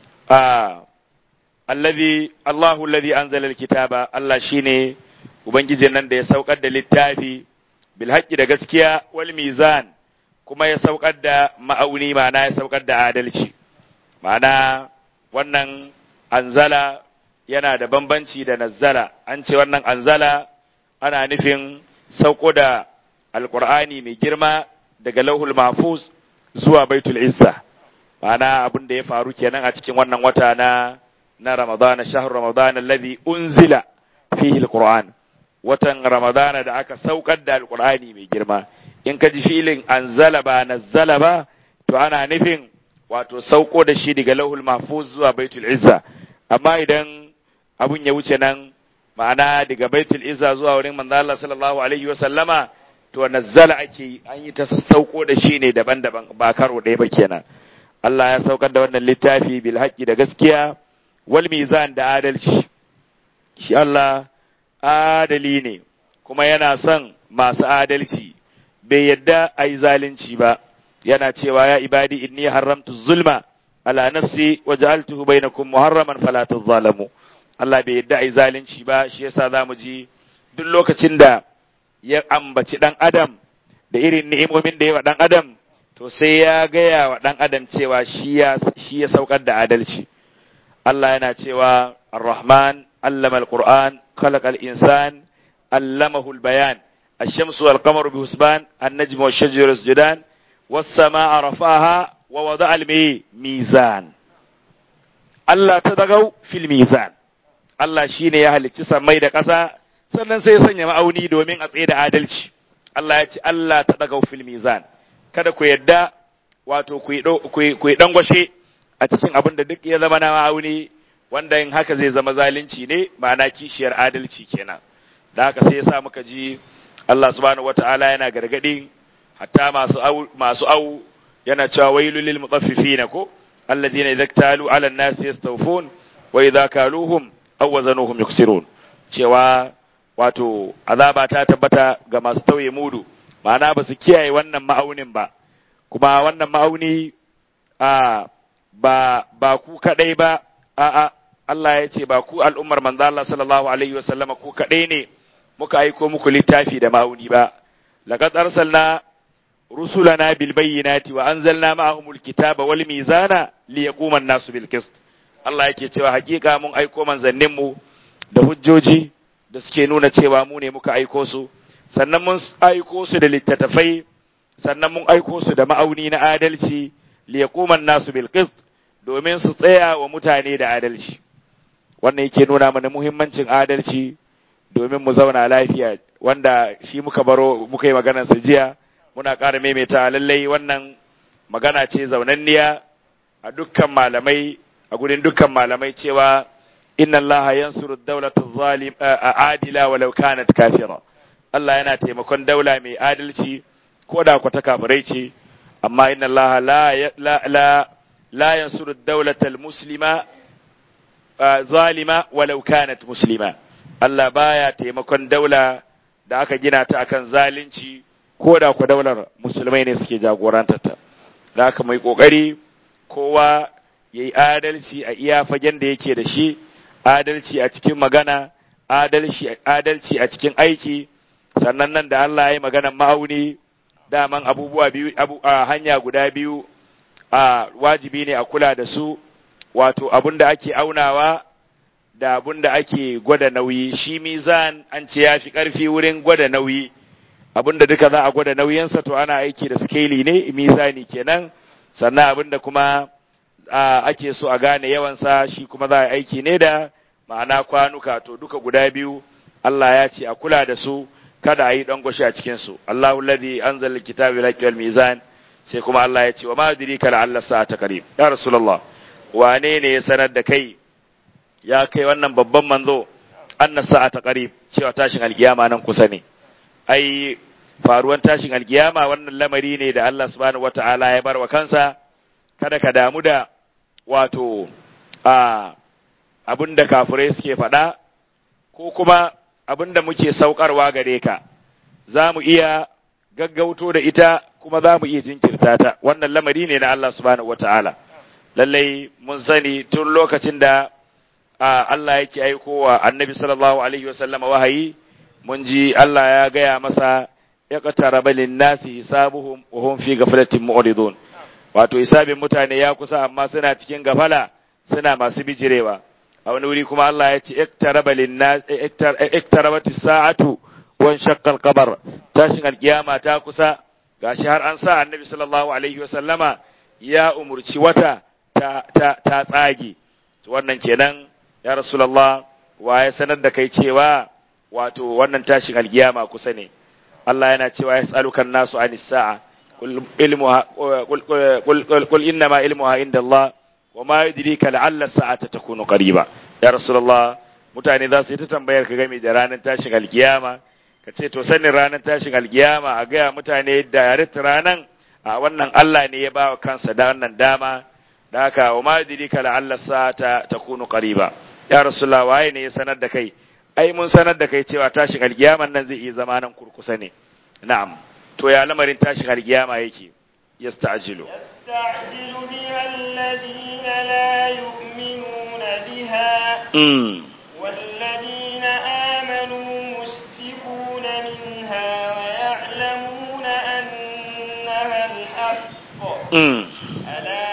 ah alladhi Allahu alladhi anzala alkitaba Allah shine ubangijin nan da ya saukar da littafi bil haqqi da gaskiya wal mizan kuma ya saukar da ma'auni ma'ana ya saukar da adalci ma'ana wannan anzala yana da bambanci da nazzala an ce wannan anzala ana nufin sauko da alkur'ani mai girma daga lauhul mahfuz zuwa baitul izza ma'ana abin da ya faru kenan a cikin wannan wata na na ramadana shahar ramadana alladhi unzila fihi alquran watan ramadana da aka saukar da alkur'ani mai girma in ka ji filin anzala ba nazzala ba to ana nufin wato sauko da shi daga lauhul mahfuz zuwa baitul izza amma idan abun ya wuce nan ma'ana daga baitul izza zuwa wurin manzo Allah sallallahu alaihi wa sallama to nazzala ake yi an yi ta sauko da shi ne daban-daban ba karo ɗaya ba kenan Allah ya saukar da wannan littafi bil haqqi da gaskiya wal mizan da adalci shi Allah adali ne kuma yana son masu adalci bai yadda a yi zalunci ba yana cewa ya ibadi inni haramtu zulma ala nafsi wa ja'altuhu bainakum muharraman fala tadhalamu Allah bai yadda a yi zalunci ba shi yasa zamu ji duk lokacin da ya ambaci dan adam da irin ni'imomin da ya wa dan adam to sai ya gaya wa dan adam cewa shi ya shi ya saukar da adalci Allah yana cewa Ar-Rahman allama al-Qur'an khalaqa al-insan allamahu al-bayan الشمس والقمر بحسبان النجم والشجر يسجدان والسماء رفعها ووضع الميزان Allah ta dagau fil mizan Allah shine ya halicci sammai da ƙasa sannan sai ya sanya ma'auni domin a tsaye da adalci Allah ya ce Allah ta dagau fil mizan kada ku yadda wato ku yi dangwashe a cikin abin da duk ya zama na ma'auni wanda in haka zai zama zalunci ne ma'ana kishiyar adalci kenan da haka sai ya sa muka ji Allah subhanahu wata'ala yana gargadi hatta masu au masu au yana cewa wailul lil mutaffifina ko alladhina idza talu 'ala an-nasi yastawfun wa idza kaluhum aw wazanuhum yuksirun cewa wato azaba ta tabbata ga masu tauye mudu ma'ana ba su kiyaye wannan ma'aunin ba kuma wannan ma'auni a ba ba ku kadai ba a a Allah ya ce ba ku al'ummar manzo Allah sallallahu alaihi wa sallama ku kadai ne muka aiko muku littafi da ma'auni ba laqad arsalna rusulana bil bayyinati wa anzalna ma'ahumul kitaba wal mizana liyaquma an-nasu bil qist Allah yake cewa hakika mun aiko manzannin mu da hujjoji da suke nuna cewa mu ne muka aiko su sannan mun aiko su da littattafai sannan mun aiko su da ma'auni na adalci liyaquma an-nasu bil qist domin su tsaya wa mutane da adalci wannan yake nuna mana muhimmancin adalci domin mu zauna lafiya wanda shi muka baro muka yi maganar sa jiya muna ƙara maimaita lallai wannan magana ce zaunanniya a dukkan malamai a gurin dukkan malamai cewa inna Allah yansuru dawlata zalim adila walau kanat kafira Allah yana taimakon daula mai adalci ko da ku ta kafirai ce amma inna Allah la la la, la yansuru dawlata muslima zalima walau kanat muslima Allah baya taimakon daula da aka gina ta akan zalunci ko da ku daular musulmai ne suke jagorantarta da aka mai kokari kowa ya yi adalci a iya fagen da yake da shi adalci a cikin magana adalci a cikin aiki sannan nan da Allah ya yi maganan ma'auni daman abubuwa biyu abu, a hanya guda biyu a wajibi ne a kula da su wato abin da ake aunawa da abin da ake gwada nauyi shi mizan an ce ya fi ƙarfi wurin gwada nauyi abin da duka za a gwada nauyinsa to ana aiki da skeli ne mizani kenan sannan abin da kuma ake so a gane yawansa shi kuma za a aiki ne da ma'ana kwanuka to duka guda biyu Allah ya ce a kula da su kada a yi dangwashi a cikinsu Allahu ladhi anzala alkitaba bil haqqi wal mizan sai kuma Allah ya ce wa ma yudrika la'alla sa'ata qarib ya rasulullah wane ne ya sanar da kai ya kai wannan babban manzo anna sa'ata qarib cewa tashin alkiyama nan kusa ne ai faruwan tashin alkiyama wannan lamari ne da Allah subhanahu wata'ala ya bar wa kansa kada ka damu da wato a abinda kafirai suke faɗa ko kuma abinda muke saukarwa gare ka za mu iya gaggauto da ita kuma za mu iya jinkirta ta wannan lamari ne na Allah subhanahu wata'ala lallai mun sani tun lokacin da Allah yake aikowa annabi sallallahu alaihi wasallama wahayi mun ji Allah ya gaya masa ya qataraba lin-nasi hisabuhum wa hum fi ghaflatin mu'ridun wato hisabin mutane ya kusa amma suna cikin gafala suna masu bijirewa a wani wuri kuma Allah ya ce iktaraba lin-nas iktarabatis sa'atu wan shaqqa al-qamar tashin alkiyama ta kusa gashi har an sa annabi sallallahu alaihi wasallama ya umurci wata ta ta, ta tsage wannan kenan ya rasulullah wa ya sanar da kai cewa wato wannan tashin alkiyama kusa ne Allah yana cewa yas'aluka an-nasu anis sa'a qul ilmuha qul qul qul innama ilmuha inda Allah wa ma yudrika la'alla as-sa'ata takunu qariba ya rasulullah mutane za su yi ta tambayar ka game da ranar tashin alkiyama ka ce to sanin ranar tashin alkiyama a gaya mutane da yarita ranan a wannan Allah ne ya bawa kansa da wannan dama da haka wa ma yudrika la'alla as-sa'ata takunu qariba ya rasulullah waye ne ya sanar da kai ai mun sanar da kai cewa tashin alkiyaman nan zai iya zama nan kurkusa ne na'am to ya lamarin tashin alkiyama yake yasta'jilu يستعجل بها الذين لا يؤمنون بها mm. والذين آمنوا مشفقون منها ويعلمون أنها الحق Mm. ألا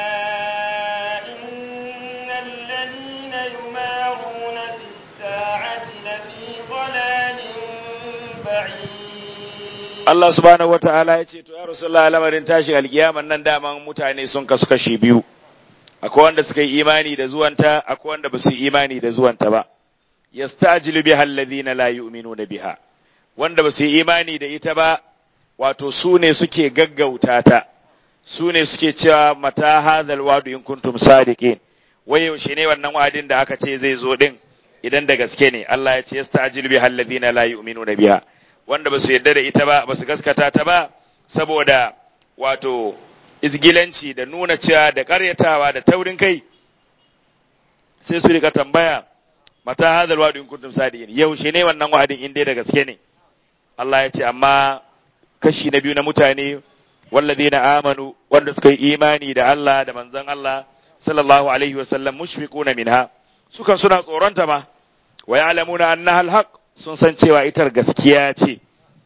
إن الذين يمارون في الساعة لفي ضلال بعيد Allah subhanahu wa ta'ala ya ce, To, ya Rasulullah lamarin tashin alkiyaman nan daman mutane sun kasu kashi biyu, akwai wanda suka yi imani da zuwanta, akwai wanda ba su yi imani da zuwanta ba, yastajilu biha alladhina la yu'minuna biha, wanda ba su yi imani da ita ba, wato su ne suke gaggauta ta, su ne suke cewa mata hadhal wadu in kuntum sadiqin, wai yaushe ne wannan wa'adin da aka ce zai zo din idan da gaske ne, Allah ya ce yastajilu biha alladhina la yu'minuna biha. wanda ba su yarda da ita ba ba su gaskata ta ba saboda wato izgilanci da nuna cewa da karyatawa da taurin kai sai su rika tambaya mata hadal wa'du in kuntum sadiqin yaushe ne wannan wa'adin in dai da gaske ne Allah ya ce amma kashi na biyu na mutane walladina amanu wanda suka yi imani da Allah da manzon Allah sallallahu alaihi wasallam mushfiquna minha sukan suna tsoronta ma wa ya'lamuna annaha alhaq sun san cewa ita gaskiya ce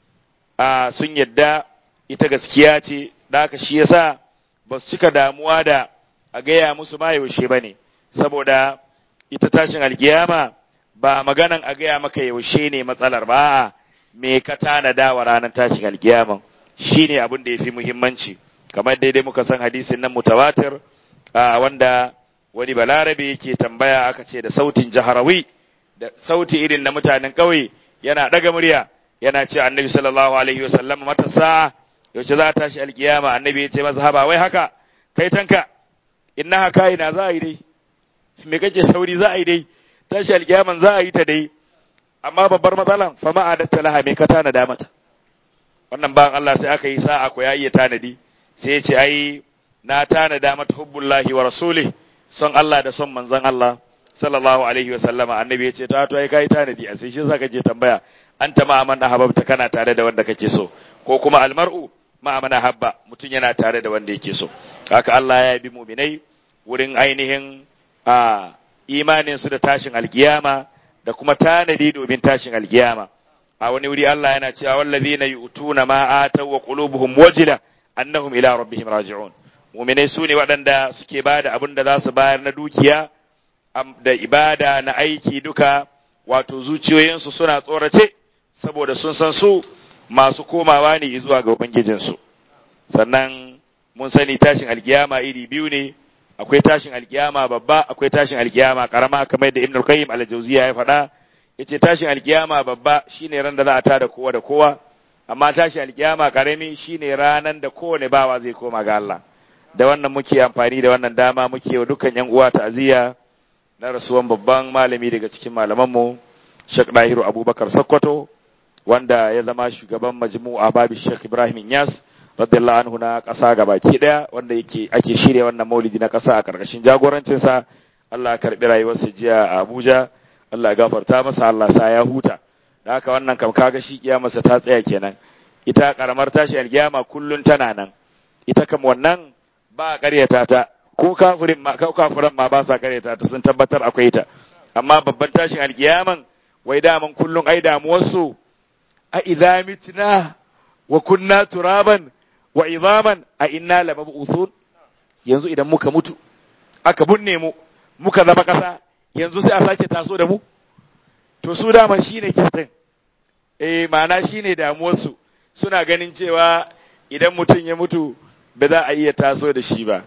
a sun yadda ita gaskiya ce da haka shi yasa ba su cika damuwa da a gaya musu ma yaushe ba ne saboda ita tashin alkiyama ba maganan a gaya maka yaushe ne matsalar ba a me ka tanada wa ranar tashin alkiyama shine abin da ya fi muhimmanci kamar daidai muka san hadisin nan mutawatir a wanda wani balarabe yake tambaya aka ce da sautin jaharawi da sauti irin na mutanen ƙauye yana ɗaga murya yana ce annabi sallallahu alaihi wasallam mata sa'a yaushe za a tashi alkiyama annabi ya ce masa haba wai haka kai tanka inna haka ina za a yi dai me kake sauri za a yi dai tashi alkiyaman za a yi ta dai amma babbar matsalan fa ma adatta laha me ka tanada mata wannan bayan Allah sai aka yi sa'a ko ya iya tanadi sai ya ce ai na tanada mata hubbullahi wa rasulih son Allah da son manzon Allah sallallahu alaihi wa sallama annabi ya ce ta to ai kai tanadi a sai shi zaka je tambaya anta ma man ahabbta kana tare da wanda kake so ko kuma almar'u ma man ahabba mutun yana tare da wanda yake so haka Allah ya bi mu'minai wurin ainihin a imanin su da tashin alkiyama da kuma tanadi domin tashin alkiyama a wani wuri Allah yana cewa wallazina yu'tuna ma ataw wa qulubuhum wajila annahum ila rabbihim raji'un muminai su ne waɗanda suke ba da abin da za su bayar na dukiya da ibada na aiki duka wato zuciyoyinsu suna tsorace saboda sun san su masu komawa ne zuwa ga ubangijinsu sannan mun sani tashin alkiyama iri biyu ne akwai tashin alkiyama babba akwai tashin alkiyama karama kamar da ibnul qayyim al-jawziya ya faɗa yace tashin alkiyama babba shine ran da za a tada kowa da kowa amma tashin alkiyama karami shine ranan da kowane bawa zai koma ga Allah da wannan muke amfani da wannan dama muke wa dukkan yan uwa ta'aziyya na rasuwan babban malami daga cikin malamanmu Sheikh Dahiru Abubakar Sokoto wanda ya zama shugaban majmu'a babu Sheikh Ibrahim Inyas radiyallahu anhu na ƙasa gabaki daya wanda yake ake shirya wannan maulidi na ƙasa a karkashin jagorancin sa Allah ya karbi rayuwarsa jiya a Abuja Allah ya gafarta masa Allah sa ya huta da haka wannan kam kaga shi kiyamarsa ta tsaya kenan ita karamar tashi alkiyama kullun tana nan ita kam wannan ba a ƙaryata ta ko kafirin ma ko kafiran ma ba sa ƙaryata ta sun tabbatar akwai ta amma babban tashin alkiyaman wai daman kullun ai damuwarsu a idza mitna wa kunna turaban wa idaman a inna lamab'uthun yanzu idan muka mutu aka bunne mu muka zama ƙasa yanzu sai a sake taso da mu to su daman shine kistin eh ma'ana shine damuwarsu suna ganin cewa idan mutum ya mutu ba za a iya taso da shi ba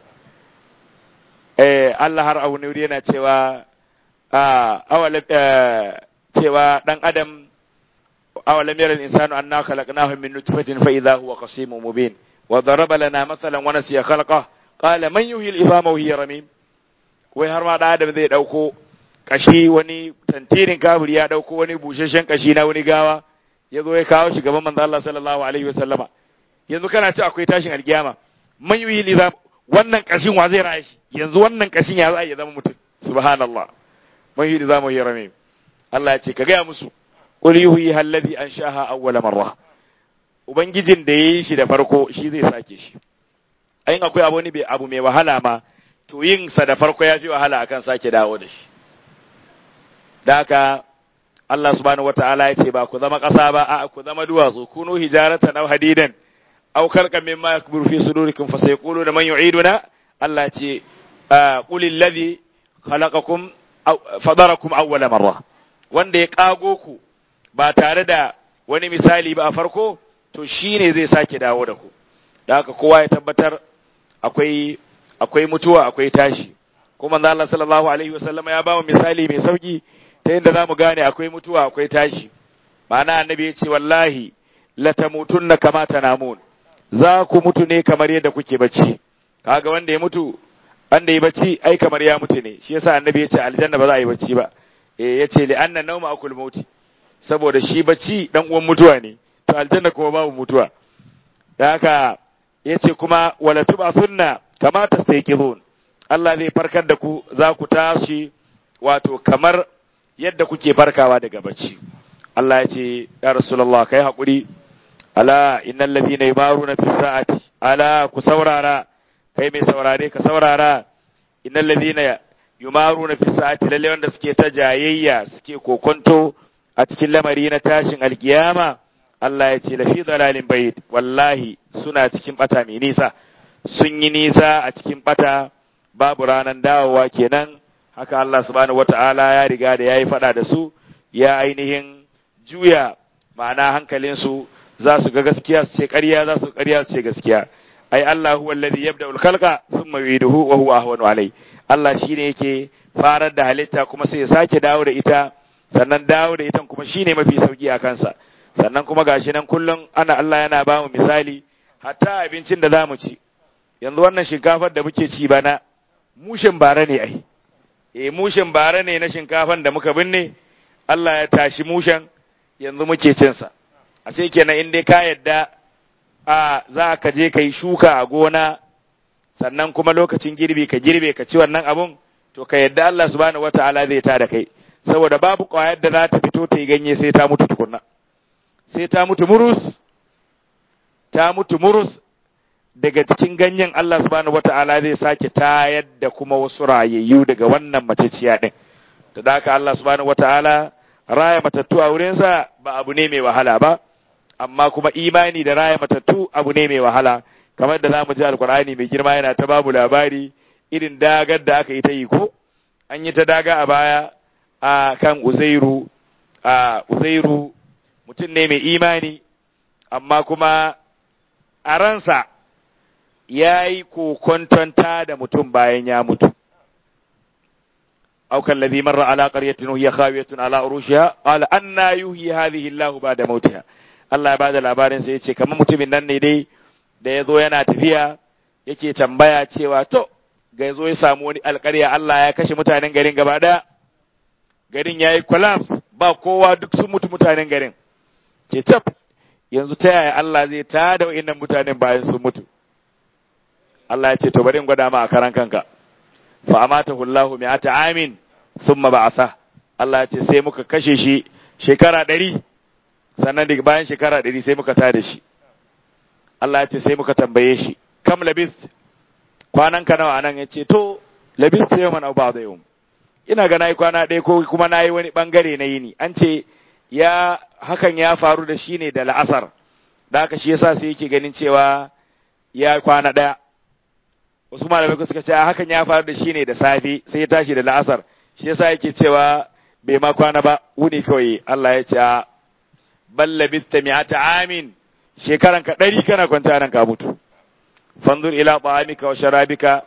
eh Allah har abu ne yana cewa a awalam cewa dan adam awalam yara al-insanu anna khalaqnahu min nutfatin fa idha huwa qasimun mubin wa daraba lana mathalan wa nasiya khalqa qala man yuhyi al-idhama wa hiya ramim wai har ma da adam zai dauko kashi wani tantirin kaburi ya dauko wani busheshen kashi na wani gawa ya zo ya kawo shi gaban manzo Allah sallallahu alaihi wasallama yanzu kana ci akwai tashin alkiyama man yuhyi al-idhama wannan kashin wa zai raye shi yanzu wannan kashin ya za ya zama mutum subhanallah man yuhyi al-idhama wa hiya ramim Allah ya ce ka gaya musu qul yuhyi alladhi anshaha awwala marra ubangijin da yayi shi da farko shi zai sake shi ayin akwai abu ne bai abu mai wahala ma to yin sa da farko ya fi wahala akan sake dawo da shi da haka Allah subhanahu wata'ala ya ce ba ku zama ƙasa ba a ku zama duwatsu kunu hijaratan aw hadidan aw khalqan mimma yakburu fi sudurikum fa sayquluna man yu'iduna Allah ce qul alladhi khalaqakum fadarakum awwala marra wanda ya kago ku ba tare da wani misali ba a farko to shine zai sake dawo da ku da haka kowa ya tabbatar akwai akwai mutuwa akwai tashi kuma manzo Allah sallallahu alaihi wasallam ya ba mu misali mai sauki ta yadda zamu gane akwai mutuwa akwai tashi ma'ana annabi ya ce wallahi latamutunna kama tanamun za ku mutu ne kamar yadda kuke bacci kaga wanda ya mutu wanda ya bacci ai kamar ya mutu ne shi yasa annabi ya ce aljanna ba za a yi bacci ba eh yace li anna nawma akul mauti saboda shi bacci dan uwan mutuwa ne to aljanna kuma babu mutuwa da haka yace kuma wala tubasunna kama tastayqizun Allah zai farkar da ku za ku tashi wato kamar yadda kuke farkawa daga bacci Allah ya ce ya rasulullah kai hakuri ala innal ladina yumaruna fi sa'ati ala ku saurara kai mai saurare ka saurara innal ladina yumaruna fi sa'ati lalle wanda suke ta jayayya suke kokonto a cikin lamari na tashin alkiyama Allah ya ce lafi dalalin bayit wallahi suna cikin bata mai nisa sun yi nisa a cikin bata babu ranan dawowa kenan haka Allah subhanahu wata'ala ya riga da yayi fada da su ya ainihin juya ma'ana hankalinsu za su ga gaskiya su ce ƙarya za su ƙarya su ce gaskiya ai Allah huwa alladhi yabda'ul khalqa thumma yu'iduhu wa huwa ahwanu alai Allah shine yake farar da halitta kuma sai ya sake dawo da ita sannan dawo da ita kuma shine mafi sauki a kansa sannan kuma gashi nan kullum ana Allah yana ba mu misali hatta abincin da zamu ci yanzu wannan shinkafar da muke ci bana mushin bara ne ai eh mushin bara ne na shinkafan da muka binne Allah ya tashi mushen yanzu muke cin sa a sai kenan in dai ka yadda a za ka je ka yi shuka a gona sannan kuma lokacin girbi ka girbe ka ci wannan abun to ka yadda Allah subhanahu wataala zai ta da kai saboda babu ƙwayar da za ta fito ta yi ganye sai ta mutu tukunna sai ta mutu murus ta mutu murus daga cikin ganyen Allah subhanahu wata'ala zai sake tayar da kuma wasu rayayyu daga wannan maciciya din da haka Allah subhanahu wata'ala raya matattu a wurinsa ba abu ne mai wahala ba amma kuma imani da raya matattu abu ne mai wahala kamar da zamu ji alkur'ani mai girma yana ta babu labari irin dagar da aka yi ta yi ko an yi ta daga a baya a kan uzairu a uzairu mutum ne mai imani amma kuma a ransa ya yi kokontonta da mutum bayan ya mutu أو كالذي مر على قرية وهي خاوية على عروشها قال أنا يحيي هذه الله بعد موتها Allah ba da labarin sai ya ce kamar mutumin nan ne dai da ya zo yana tafiya yake tambaya cewa to ga ya zo ya samu wani alƙarya Allah ya kashe mutanen garin gaba ɗaya garin ya yi collapse ba kowa duk sun mutu mutanen garin ce tab yanzu ta yaya Allah zai tada wa'innan mutanen bayan sun mutu Allah ya ce to bari in gwada ma a karan kanka fa amatahu Allahu mi'ata amin thumma ba'atha Allah ya ce sai muka kashe shi shekara ɗari sannan daga bayan shekara ɗari sai muka tada shi Allah ya ce sai muka tambaye shi kam labist kwanan ka nawa anan ya ce to labist yau mana ba da yau ina ga nayi kwana ɗaya ko kuma nayi wani bangare na yini an ce ya hakan ya faru da shi ne da la'asar da haka shi yasa sai yake ganin cewa ya kwana ɗaya wasu malamai suka ce hakan ya faru da shi ne da safe sai ya tashi da la'asar shi yasa yake cewa bai ma kwana ba wuni kawai Allah ya ce bal labista mi'ata amin shekaran ka ɗari kana kwanta nan ka mutu fanzur ila ta'amika wa sharabika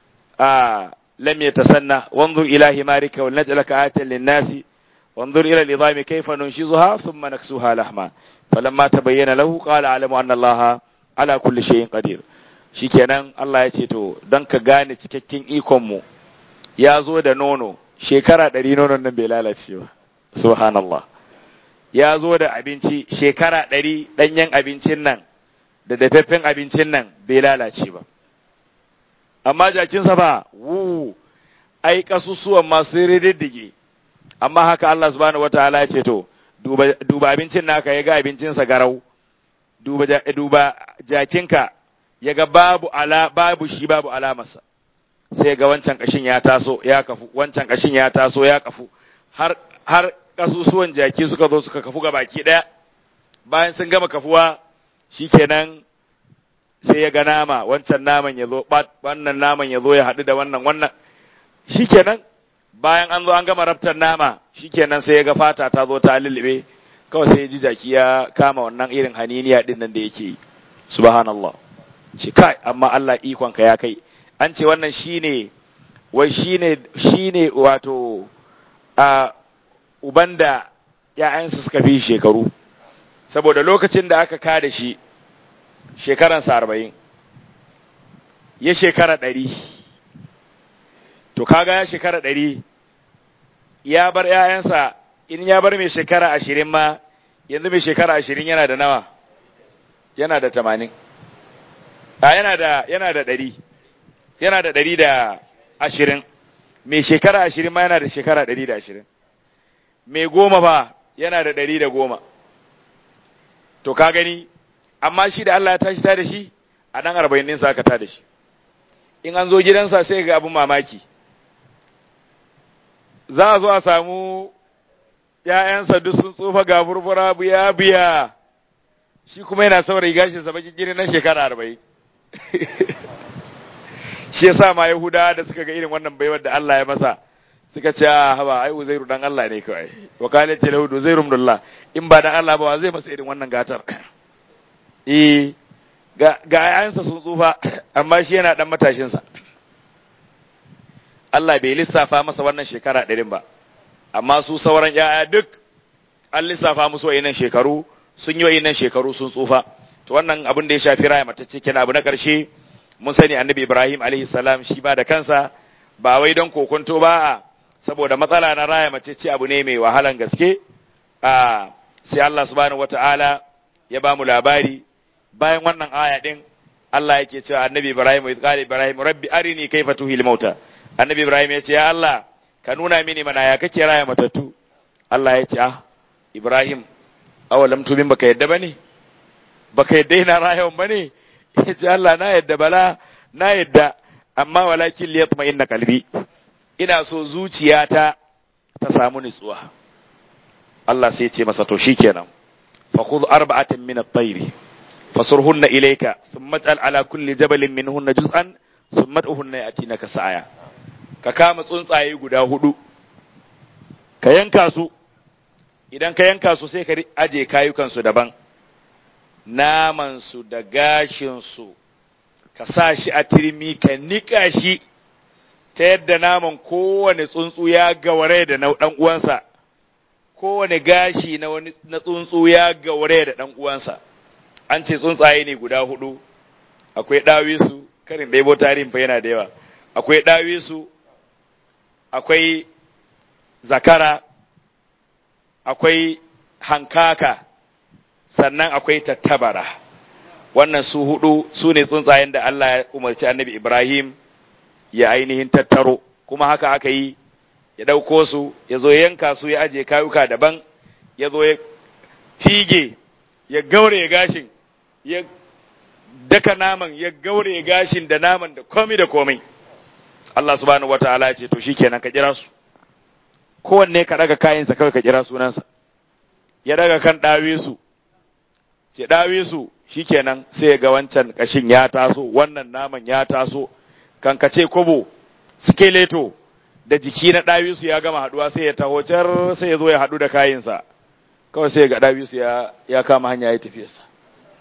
a lam yatasanna wanzur ila himarika wa naj'alaka ayatan lin-nasi wanzur ila al-idami kayfa nunshizuha thumma naksuha lahma falamma tabayyana lahu qala a'lamu anna allaha ala kulli shay'in qadir shikenan Allah ya ce to don ka gane cikakken ikon mu ya zo da nono shekara ɗari nonon nan bai lalace ba subhanallah ya zo da abinci shekara ɗari ɗanyen abincin nan da dafaffen abincin nan bai lalace ba amma jakinsa ba wu ai kasusuwan masu rididdige amma haka Allah subhanahu wataala ya ce to duba, duba abincin naka ya ga abincinsa garau duba, duba jakinka ya ga babu ala babu shi babu alamarsa sai ga wancan kashin ya taso ya kafu wancan kashin ya taso ya kafu har har kasusuwan jaki suka zo suka kafu ga baki daya bayan sun gama kafuwa shikenan sai ya ga nama wancan naman ya zo wannan naman ya zo ya haɗu da wannan wannan shikenan bayan an zo an gama raftar nama shikenan sai ya ga fata ta zo ta lullube kawai sai ya ji jaki ya kama wannan irin haniniya din nan da yake yi subhanallah shi kai amma Allah ikonka ya kai an ce wannan shine wai shine shine wato a uban da ‘ya'yansa suka fi shekaru saboda lokacin da aka kada shi shekaransa arba'in ya shekara ɗari to kaga ya shekara ɗari ya bar ‘ya'yansa in ya bar mai shekara ashirin ma yanzu mai shekara ashirin yana da nawa yana da tamanin a yana da yana da ɗari yana da ɗari da ashirin mai shekara ashirin ma yana da shekara ɗari da ashirin mai goma ba yana da ɗari da goma to ka gani amma shi da Allah ya tashi ta da shi a ɗan arba'in ɗinsa aka ta da shi in an zo gidansa sai ga abin mamaki za a zo a samu ‘ya'yansa duk sun tsufa ga burbura biya biya shi kuma yana saurayi gashinsa bakin gini na shekara arba'in shi yasa ma Yahuda da suka ga irin wannan baiwar da Allah ya masa suka ce a haba ai Uzairu dan Allah ne kawai wa qalat lahu Uzairu ibnullah in ba dan Allah ba zai masa irin wannan gatar eh ga ga ayansa sun tsufa amma shi yana dan matashin sa Allah bai lissafa masa wannan shekara ɗarin ba amma su sauran yaya duk an lissafa musu wayannan shekaru sun yi wayannan shekaru sun tsufa to wannan abin da ya shafi raya matacce kenan abu na ƙarshe mun sani annabi Ibrahim alaihi salam shi ba da kansa ba wai don kokonto ba a saboda matsala na raya matacce abu ne mai wahalan gaske a sai Allah subhanahu wataala ya ba mu labari bayan wannan aya din Allah yake cewa annabi Ibrahim wa qala Ibrahim rabbi arini kayfa tuhil mauta annabi Ibrahim ya ce ya Allah ka nuna mini mana ya kake raya matattu Allah ya ce ah Ibrahim awalam tumin baka yadda bane baka yadda ina rayawan bane ya ce Allah na yadda bala na yadda amma walakin liyatma inna qalbi ina so zuciyata ta samu nutsuwa Allah sai ya ce masa to shikenan fa khudh arba'atan min at-tayr fasurhunna ilayka thumma ij'al ala kulli jabalin minhunna juz'an thumma ud'uhunna yatinaka sa'aya ka kama tsuntsaye guda hudu ka yanka su idan ka yanka su sai ka aje kayukan su daban naman su da gashin su ka sa shi a turmi ka nika shi ta yadda naman kowane tsuntsu ya gaware da na dan uwansa kowane gashi na wani na tsuntsu ya gaware da dan uwansa an ce tsuntsaye ne guda hudu akwai dawisu karin ɗebo tarihin fa yana da yawa akwai dawisu akwai zakara akwai hankaka sannan akwai tattabara wannan su hudu su ne tsuntsayen da Allah ya umarci annabi Ibrahim ya ainihin tattaro kuma haka aka yi ya ɗauko su ya zo yanka su ya ajiye kayuka daban ya zo ya fige ya gaure gashin ya daka naman ya gaure gashin da naman da komai da komai Allah subhanahu wataala ya ce to shikenan ka kira su kowanne ka daga kayansa kawai ka kira sunansa ya daga kan dawe su ce dawe su shikenan sai ga wancan kashin ya taso wannan naman ya taso kan ka ce kobo skeleto da jiki na dawisu ya gama haduwa sai ya taho car sai ya zo ya hadu da kayinsa kawai sai ga dawisu ya ya kama hanya ya tafi sa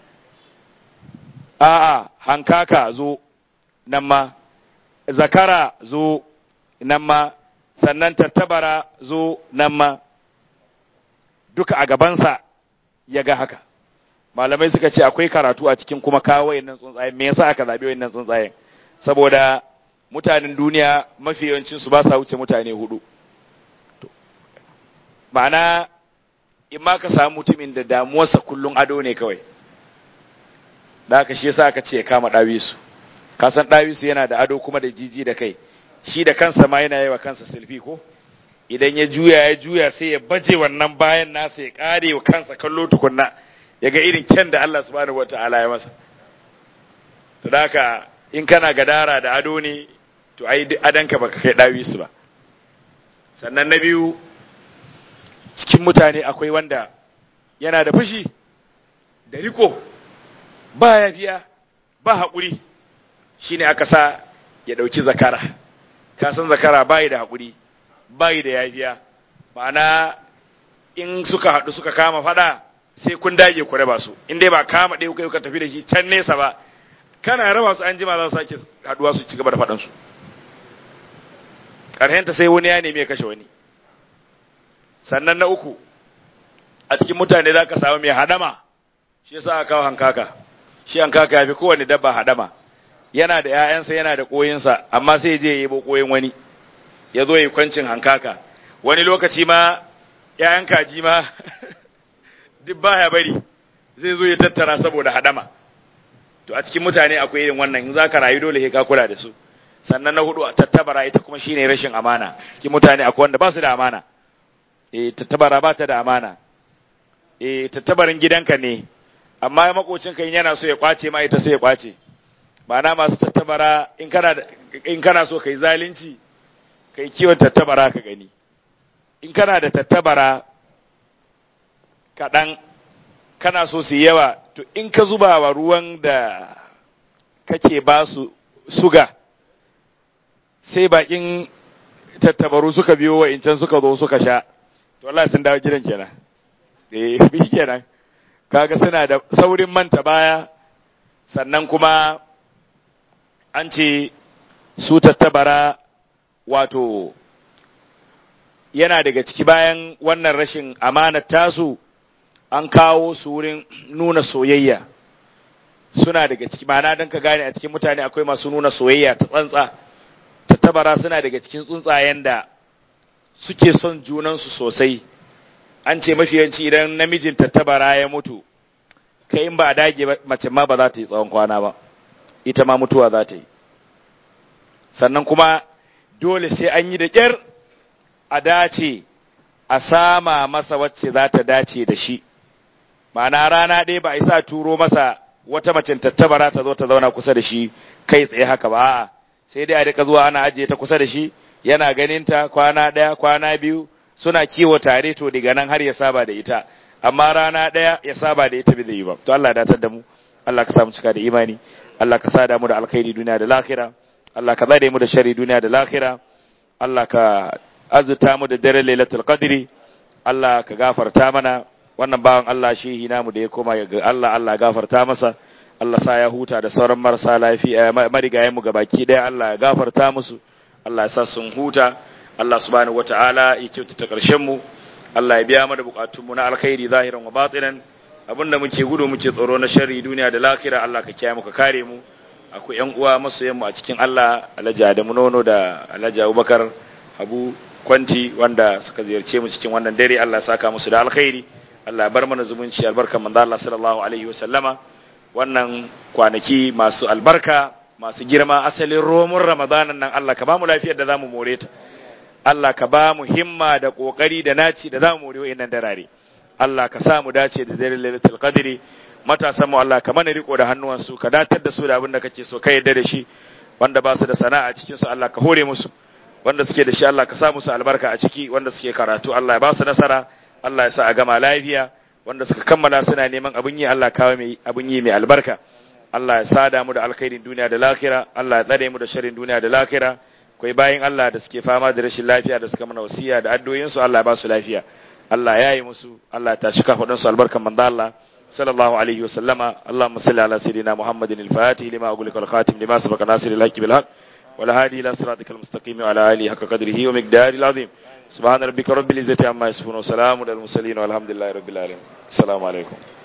a'a hankaka zo nan ma zakara zo nan ma sannan tattabara zo nan ma duka a gabansa ya ga haka malamai suka ce akwai karatu a cikin kuma kawo wayannan tsuntsayen me yasa aka zabi wayannan tsuntsayen saboda mutanen duniya mafi yawancin su ba sa wuce mutane hudu ma'ana in ma ka samu mutumin da damuwarsa kullun ado ne kawai da haka shi yasa aka ce ya kama dawisu ka san dawisu yana da ado kuma da jiji da kai shi da kansa ma yana yawa kansa silfi ko idan ya juya ya juya sai ya baje wannan bayan nasa ya kare wa kansa kallo tukunna ya ga irin kyan da Allah subhanahu wataala ya masa to da haka in kana gadara da ado ne to ai adanka baka kai dawisu ba sannan na biyu cikin mutane akwai wanda yana da fushi da riko ba yafiya ba haƙuri shine aka sa ya ɗauki zakara ka san zakara bayi da haƙuri bayi da yafiya ma'ana in suka haɗu suka kama faɗa sai kun dage ku raba su in dai ba kama ɗaya kuka ka tafi da shi can nesa ba kana raba su an jima za su sake haɗuwa su ci gaba da faɗansu ƙarshenta sai wani ya nemi ya kashe wani sannan na uku a cikin mutane za ka samu mai hadama shi yasa aka kawo hankaka shi hankaka ya fi kowane dabba hadama yana da ‘ya'yansa yana da ƙoyinsa amma sai je ya yi ƙoyin wani ya zo ya yi kwancin hankaka wani lokaci ma ‘ya'yan kaji ma duk baya bari zai zo ya tattara saboda hadama to a cikin mutane akwai irin wannan in za ka rayu dole ka kula da su sannan na hudu tattabara ita kuma shine rashin amana cikin mutane akwai wanda ba su da amana eh tattabara ba ta da amana eh tattabarin gidanka ne amma makocinka in yana so ya kwace ma ita sai ya kwace na masu tattabara in kana in kana so kai zalunci kai kiwon tattabara ka gani in kana da tattabara kaɗan kana so su yawa to in ka zuba wa ruwan da kake ba su suga sai bakin tattabaru suka biyo wa incan suka zo suka sha to Allah sun dawo gidan kenan eh bi kenan kaga suna da saurin manta baya sannan kuma an ce su tattabara wato yana daga ciki bayan wannan rashin amanar tasu an kawo su wurin nuna soyayya suna daga ciki ma'ana don ka gane a cikin mutane akwai masu nuna soyayya ta tsantsa tattabara suna daga cikin tsuntsayen da suke son junansu sosai an ce mafiyanci idan namijin tattabara ya mutu kai in ba a dage mace ma ba za ta yi tsawon kwana ba ita ma mutuwa za ta yi sannan kuma dole sai an yi da ƙyar a dace a sama masa wacce za ta dace da shi ma'ana rana ɗaya ba a isa turo masa wata macen tattabara ta zo ta zauna kusa da shi kai tsaye haka ba a'a sai dai a rika zuwa ana ajiye ta kusa da shi yana ganin ta kwana ɗaya kwana biyu suna kiwo tare to daga nan har ya saba da ita amma rana ɗaya ya saba da ita bai zai yi ba to Allah datar da mu Allah ka samu cika da imani Allah ka sada mu da alkhairi duniya da lahira Allah ka zare mu da sharri duniya da lahira Allah ka azuta mu da dare lailatul qadri Allah ka gafarta mana wannan bawan Allah shehi namu da ya koma ga Allah Allah gafarta masa Allah sa ya huta da sauran marasa lafiya marigayen mu gabaki daya Allah ya gafarta musu Allah ya sa sun huta Allah subhanahu wataala ya kyautata karshen mu Allah ya biya mana bukatun mu na alkhairi zahiran wa batinan abinda muke gudu muke tsoro na sharri duniya da lakira Allah ka kiyaye mu ka kare mu akwai yan uwa masoyan mu a cikin Allah Alhaji Adamu Nono da Alhaji Abubakar Abu Kwanti wanda suka ziyarce mu cikin wannan dare Allah ya saka musu da alkhairi Allah ya bar mana zumunci albarkan manzo Allah sallallahu alaihi wa sallama wannan kwanaki masu albarka masu girma asalin romun ramadanan nan Allah ka ba mu lafiyar da zamu more ta Allah ka ba mu himma da kokari da naci da zamu more wayannan darare Allah ka sa mu dace da dare lailatul qadri matasan mu Allah ka mana riko da hannuwansu ka datar da su da abin da kake so ka yarda da shi wanda ba su da sana'a cikin su Allah ka hore musu wanda suke da shi Allah ka sa musu albarka a ciki wanda suke karatu Allah ya ba su nasara Allah ya sa a gama lafiya wanda suka kammala suna neman abin yi Allah kawo mai abin yi mai albarka Allah ya sada mu da alkhairin duniya da lahira Allah ya tsare mu da sharrin duniya da lahira akwai bayin Allah da suke fama da rashin lafiya da suka mana wasiya da addu'o'in su Allah ya ba su lafiya Allah ya yi musu Allah ya tashi kafadun su albarkan manzo Allah sallallahu alaihi wa sallama Allahumma salli ala sayidina Muhammadin al-Fatih lima ughliqa al-khatim lima sabaqa nasir al-haqq bil haqq wal hadi ila siratikal mustaqim wa ala alihi haqqa qadrihi wa miqdarihi al-azim سبحان ربك رب العزة عما يصفون وسلام على المرسلين والحمد لله رب العالمين السلام عليكم